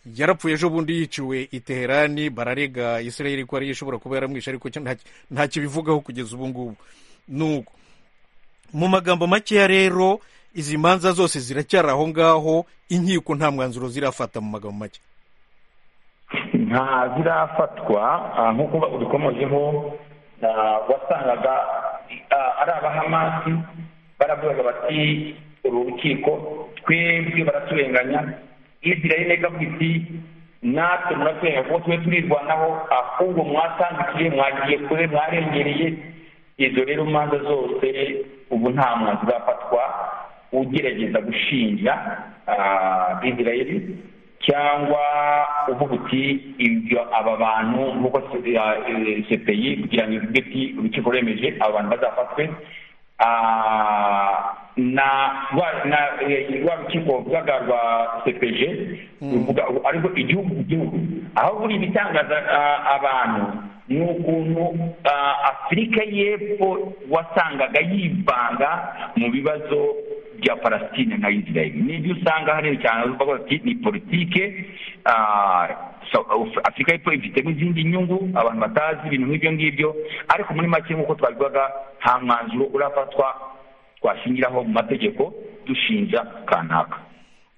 yarapfuye ejo bundi yiciwe i teherani bararega israel ko ariyo ishobora kuba yaramwishe ariko nta kibivugaho kugeza ubu ngubu nuko mu magambo makeya rero izi manza zose ziracyari aho ngaho inkiko nta mwanzuro zirafata mu magambo make nta zirafatwa nk'uko ubikomojeho wasangaga ari abahamasi baravugaga bati uru rukiko twebwe baraturenganya israel ikavuga iti natwe muraturenganya kuko tube turirwanaho ahubwo mwatandukiye mwagiye kure mwarengereye izo rero manza zose ubu nta mwanzuro urafatwa ugerageza gushinja israel cyangwa uvuga uti ibyo aba bantu nk'uko cpi kugira ngo ivuge uti urukiko rwemeje aba bantu bazafatwe na rwa rukiko ruvuga rwa cpg ruvuga ariko igihugu ku gihugu aho buri ibitangaza abantu ni ukuntu afurika y'epfo wasangaga yivanga mu bibazo bya palestine na israel n'ibyo usanga hariya cyane bavuga bati ni politike afurika y'epfo ifitemo izindi nyungu abantu batazi ibintu nk'ibyo ngibyo ariko muri make nk'uko twabivugaga nta mwanzuro urafatwa twashingiraho mu mategeko dushinja kanaka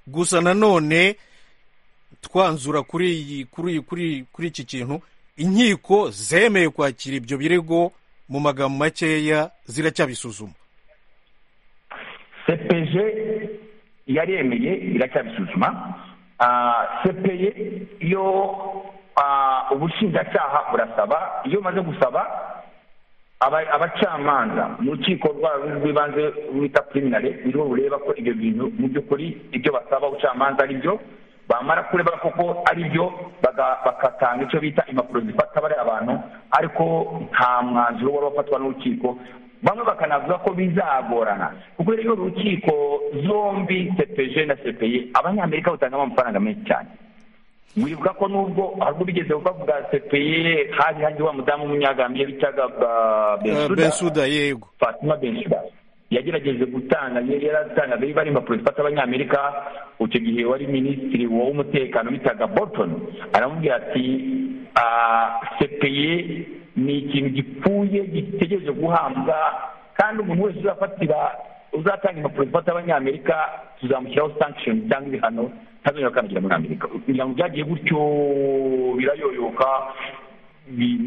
gusa nanone twanzura kuri kuri iki kintu inkiko zemeye kwakira ibyo birego mu magambo makeya ziracyabisuzuma cpg yaremeye iracyabisuzuma cpye yo ubushinjacyaha burasaba iyo umaze gusaba abacamanza mu rukiko rw'ibanze rwita piminare niho bureba ko ibyo bintu mu by'ukuri ibyo basaba ubucamanza ari byo bamara kureba koko ari byo bagatanga icyo bita impapuro zifata bariya abantu ariko nta mwanzuro wari wafatwa n'urukiko bamwe bakanavuga ko bizagorana kuko rero urukiko zombi cpg na cpy abanyamerika batangamo amafaranga menshi cyane wibuka ko nubwo ahubwo bigeze bavuga cpy hari hari wa mudamu w'umunyagambye bitaga bensuda yego fatima bensuda yagerageje gutanga yari yaratanga bari bari impapuro zifata abanyamerika icyo gihe wari minisitiri w'umutekano bitaga Bolton aramubwira ati sepeye ni ikintu gipfuye gitegereje guhabwa kandi umuntu wese uzafatira uzatanga impapuro zifata abanyamerika tuzamushyiraho sanction cyangwa ibihano ntazongera gukandagira muri amerika kugira ngo byagiye gutyo birayoyoka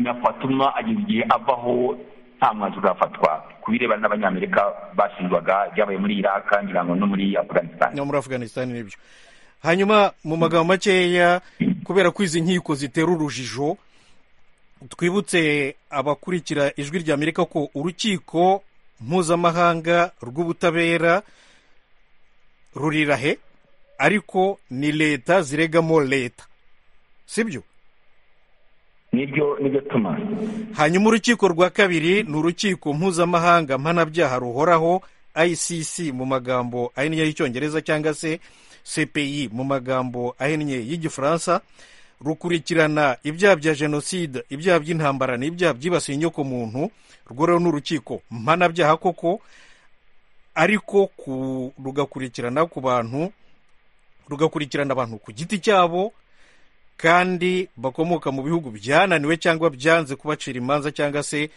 na fatuma ageza igihe avaho nta mwanzuro urafatwa ku birebana n'abanyamerika bashinjwaga byabaye muri iraq ngira ngo no muri afganistan no muri afganistan nibyo hanyuma mu magambo makeya kubera ko izi nkiko zitera urujijo twibutse abakurikira ijwi rya amerika ko urukiko mpuzamahanga rw'ubutabera rurirahe ariko ni leta ziregamo leta sibyo nibyo nibyo tuma hanyuma urukiko rwa kabiri ni urukiko mpuzamahanga mpanabyaha ruhoraho icc mu magambo ahinnye y'icyongereza cyangwa se cpi mu magambo ahinnye y'igifaransa rukurikirana ibyaha bya jenoside ibyaha by'intambara n'ibyaha byibasiye inyokomuntu rwo rero ni urukiko mpanabyaha koko ariko rugakurikirana ku bantu rugakurikirana abantu ku giti cyabo kandi bakomoka mu bihugu byananiwe cyangwa byanze kubacira imanza cyangwa se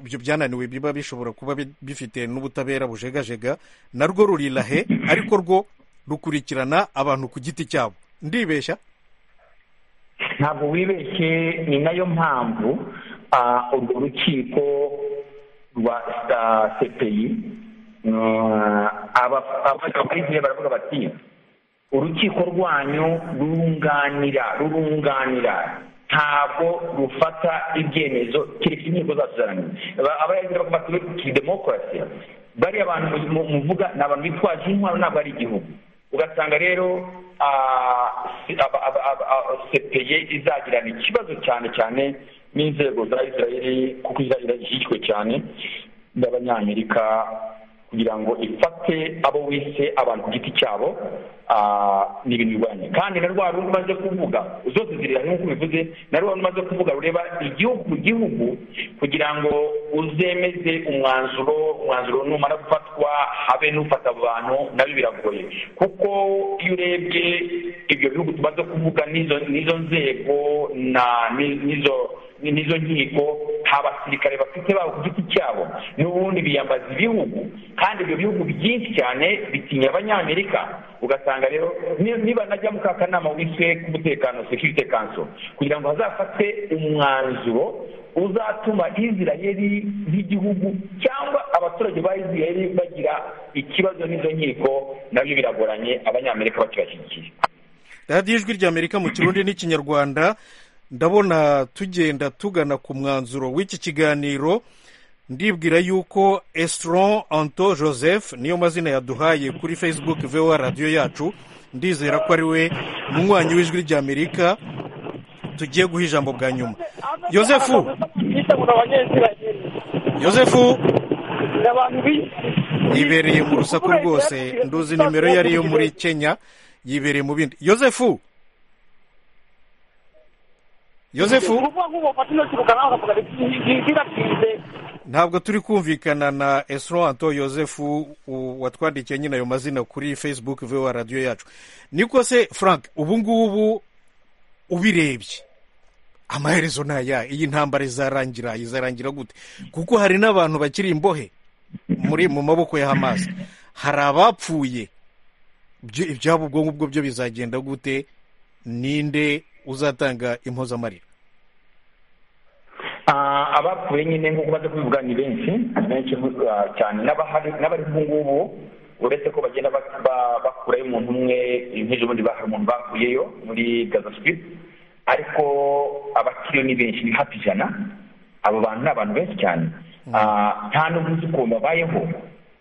ibyo byananiwe biba bishobora kuba bifite n'ubutabera bujegajega narwo rurirahe ariko rwo rukurikirana abantu ku giti cyabo ndibeshya ntabwo wibeshye ni nayo mpamvu ah, urwo rukiko rwa ah, cpi ah, aba- abavuga muri gihe baravuga bati urukiko rwanyu rurunganira rurunganira ntabwo rufata ibyemezo keretse inkiko zacu zananiwe abayagira bavuga bati kiri demokarasi bariya abantu mu- muvuga ni abantu bitwaje intwaro ntabwo ari igihugu ugasanga rero ah, si- aba- aba- aba- aba- sepeye izagirana ikibazo cyane cyane n'inzego za israeli kuko israeli ishyigikwe cyane n'abanyamerika kugira ngo ifate abo wise abantu ku giti cyabo ah, ni ibintu birwanye kandi na rwa rundi umaze kuvuga zose zirira nk'uko bivuze na rwa rundi umaze kuvuga rureba igihugu ku gihugu kugira ngo uzemeze umwanzuro umwanzuro numara gufatwa habe n'ufata abo bantu nabyo biragoye kuko iyo urebye ibyo bihugu tumaze kuvuga n'izo n'izo nzego na ni- n'izo ni- n'izo nkiko nta basirikare bafite babo ku giti cyabo n'ubundi biyambaza ibihugu kandi ibyo bihugu byinshi cyane bitinya abanyamerika ugasanga rero ni- niba najya mu ka kanama wiswe k'umutekano security council kugira ngo hazafatwe umwanzuro uzatuma israheli nk'igihugu cyangwa abaturage ba israheli bagira ikibazo n'izo nkiko nabyo biragoranye abanyamerika bakibashyigikiye radiyo ijwi ry'amerika mu kirundi n'ikinyarwanda ndabona tugenda tugana ku mwanzuro w'iki kiganiro ndibwira yuko esitron anto joseph niyo mazina yaduhaye kuri facebook vewa radiyo yacu ndizera ko ari we munywanyi w'ijwi ry'amerika tugiye guha ijambo bwa nyuma yosefu yosefu yibereye mu rusaku rwose nduzi nimero ye ariyo muri kenya yibereye mu bindi yosefu yosefu ntabwo turi kumvikana na esro anto yosefu u- watwandikiye nyine ayo mazina kuri facebook vewa radiyo yacu niko se frank ubu ngubu ubirebye amaherezo ni aya iyi ntambara izarangira izarangira gute kuko hari n'abantu bakiri imbohe muri mu maboko ya hamas hari abapfuye Ibyo- ibyabo ubwo ngubwo byo bizagenda gute ninde uzatanga impozamarira Ah, abapfuye nyine nk'uko baza kubivuga ni benshi ni benshi ah, cyane n'abahari n'abari ubu ngubu uretse ko bagenda ba- ba- bakurayo umuntu umwe nk'ejo bundi ba- hari umuntu bakuyeyo muri gaza strip ariko abakiriyo ni benshi ni hafi ijana abo bantu ni abantu benshi cyane Ah, nta n'ubu uzi ukuntu babayeho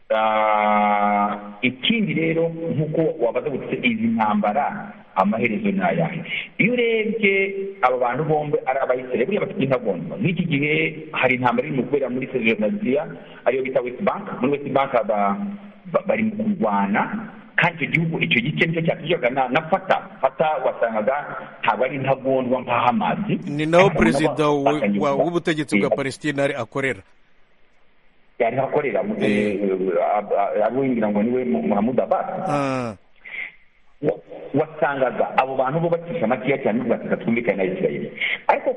Ah, ikindi rero nk'uko wabaza gutse izi ntambara amaherezo ni ayahe iyo urebye aba bantu bombi ari abayisire buriya bafite intagondwa nk'iki gihe hari intambara irimo kubera muri sezonaziya ariyo bita west bank muri west bank aba- ba- bari mu kurwana kandi icyo gihugu icyo gice nicyo cyatujyaga na na fata fata wasangaga ntabwo ari intagondwa nka hamazi ni naho Ahubwo perezida wa- bafatanyije wa- kuba- w'ubutegetsi bwa Eh, palestina ari- akorera yari akorera mu- eh, ab- ab- abo wingira ngo niwe Mu- Mahmoud Abbas Ah, wa- wasangaga abo bantu bo bacisha amakiya cyane n'ubwo bataka twumvikane na isirayeli ariko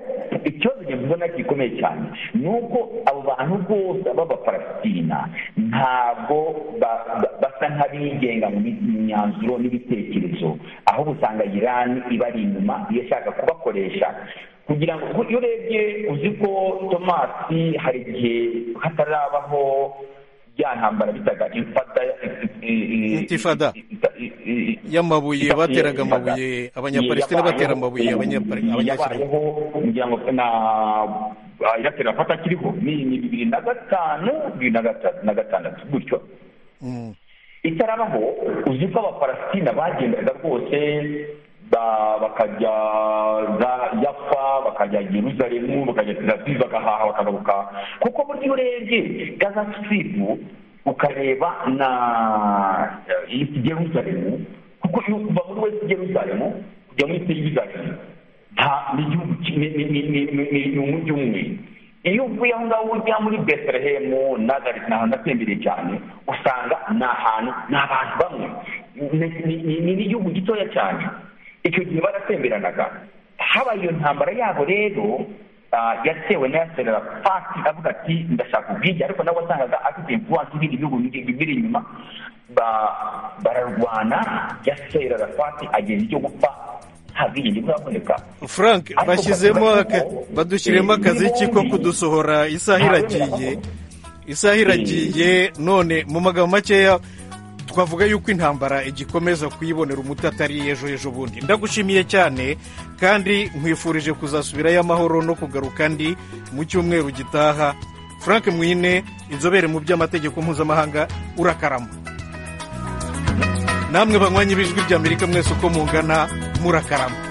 ikibazo njye mbona gikomeye cyane ni uko abo bantu bose b'abapalastina ntabwo ba- ba- basa nk'abigenga mu mi- mu myanzuro n'ibitekerezo ahubwo usanga irani ibari inyuma iyo ishaka kubakoresha kugira ngo kuko iyo urebye uzi ko tomasi hari igihe hatarabaho bya ntambara bitaga imfata Intifada. intifada y'amabuye bateraga amabuye abanyapalestina batera amabuye abanyapare- abanyasirayeli yabayeho kugira ngo na iratera fata kiriho ni ni bibiri na gatanu bibiri na gata- na gatandatu gutyo Mm. itarabaho uzi ko abapalastina bagendaga rwose ba- bakajya za- yafa bakajya yeruzalemu bakajya telaviv bagahaha bakagaruka kuko burya urebye gaza siripu ukareba na eh, east jerusalemu kuko iyo kuva muri west jerusalemu kujya muri east jerusalemu nta ni igihugu ki- ni- ni- ni- ni- ni- ni- ni umujyi umwe iyo uvuye aho ngaho ujya muri betelehemu nazareti ni ahantu atembereye cyane usanga ni ahantu ni abantu bamwe Ni- ni- ni- ni n'igihugu gitoya cyane icyo gihe baratemberanaga habaye iyo ntambara yabo rero ah, yatewe n'ayaserera fati avuga ati ndashaka ubwige ariko nawe wasangaga afite imvuwansi ibindi bihugu biri biri inyuma ba- bararwana yaserera fati ageza icyo gupfa ntabwigenge bwaboneka frank bashyizemo aka- badushyiremo akaziki ko kudusohora isaha iragiye isaha iragiye none mu magambo makeya twavuga yuko intambara igikomeza kuyibonera umuti atari ejo ejo bundi ndagushimiye cyane kandi nkwifurije kuzasubirayo amahoro no kugaruka andi mu cyumweru gitaha frank mwine inzobere mu by'amategeko mpuzamahanga urakarama namwe banywanyi b'ijwi ry'amerika mwese uko mungana murakarama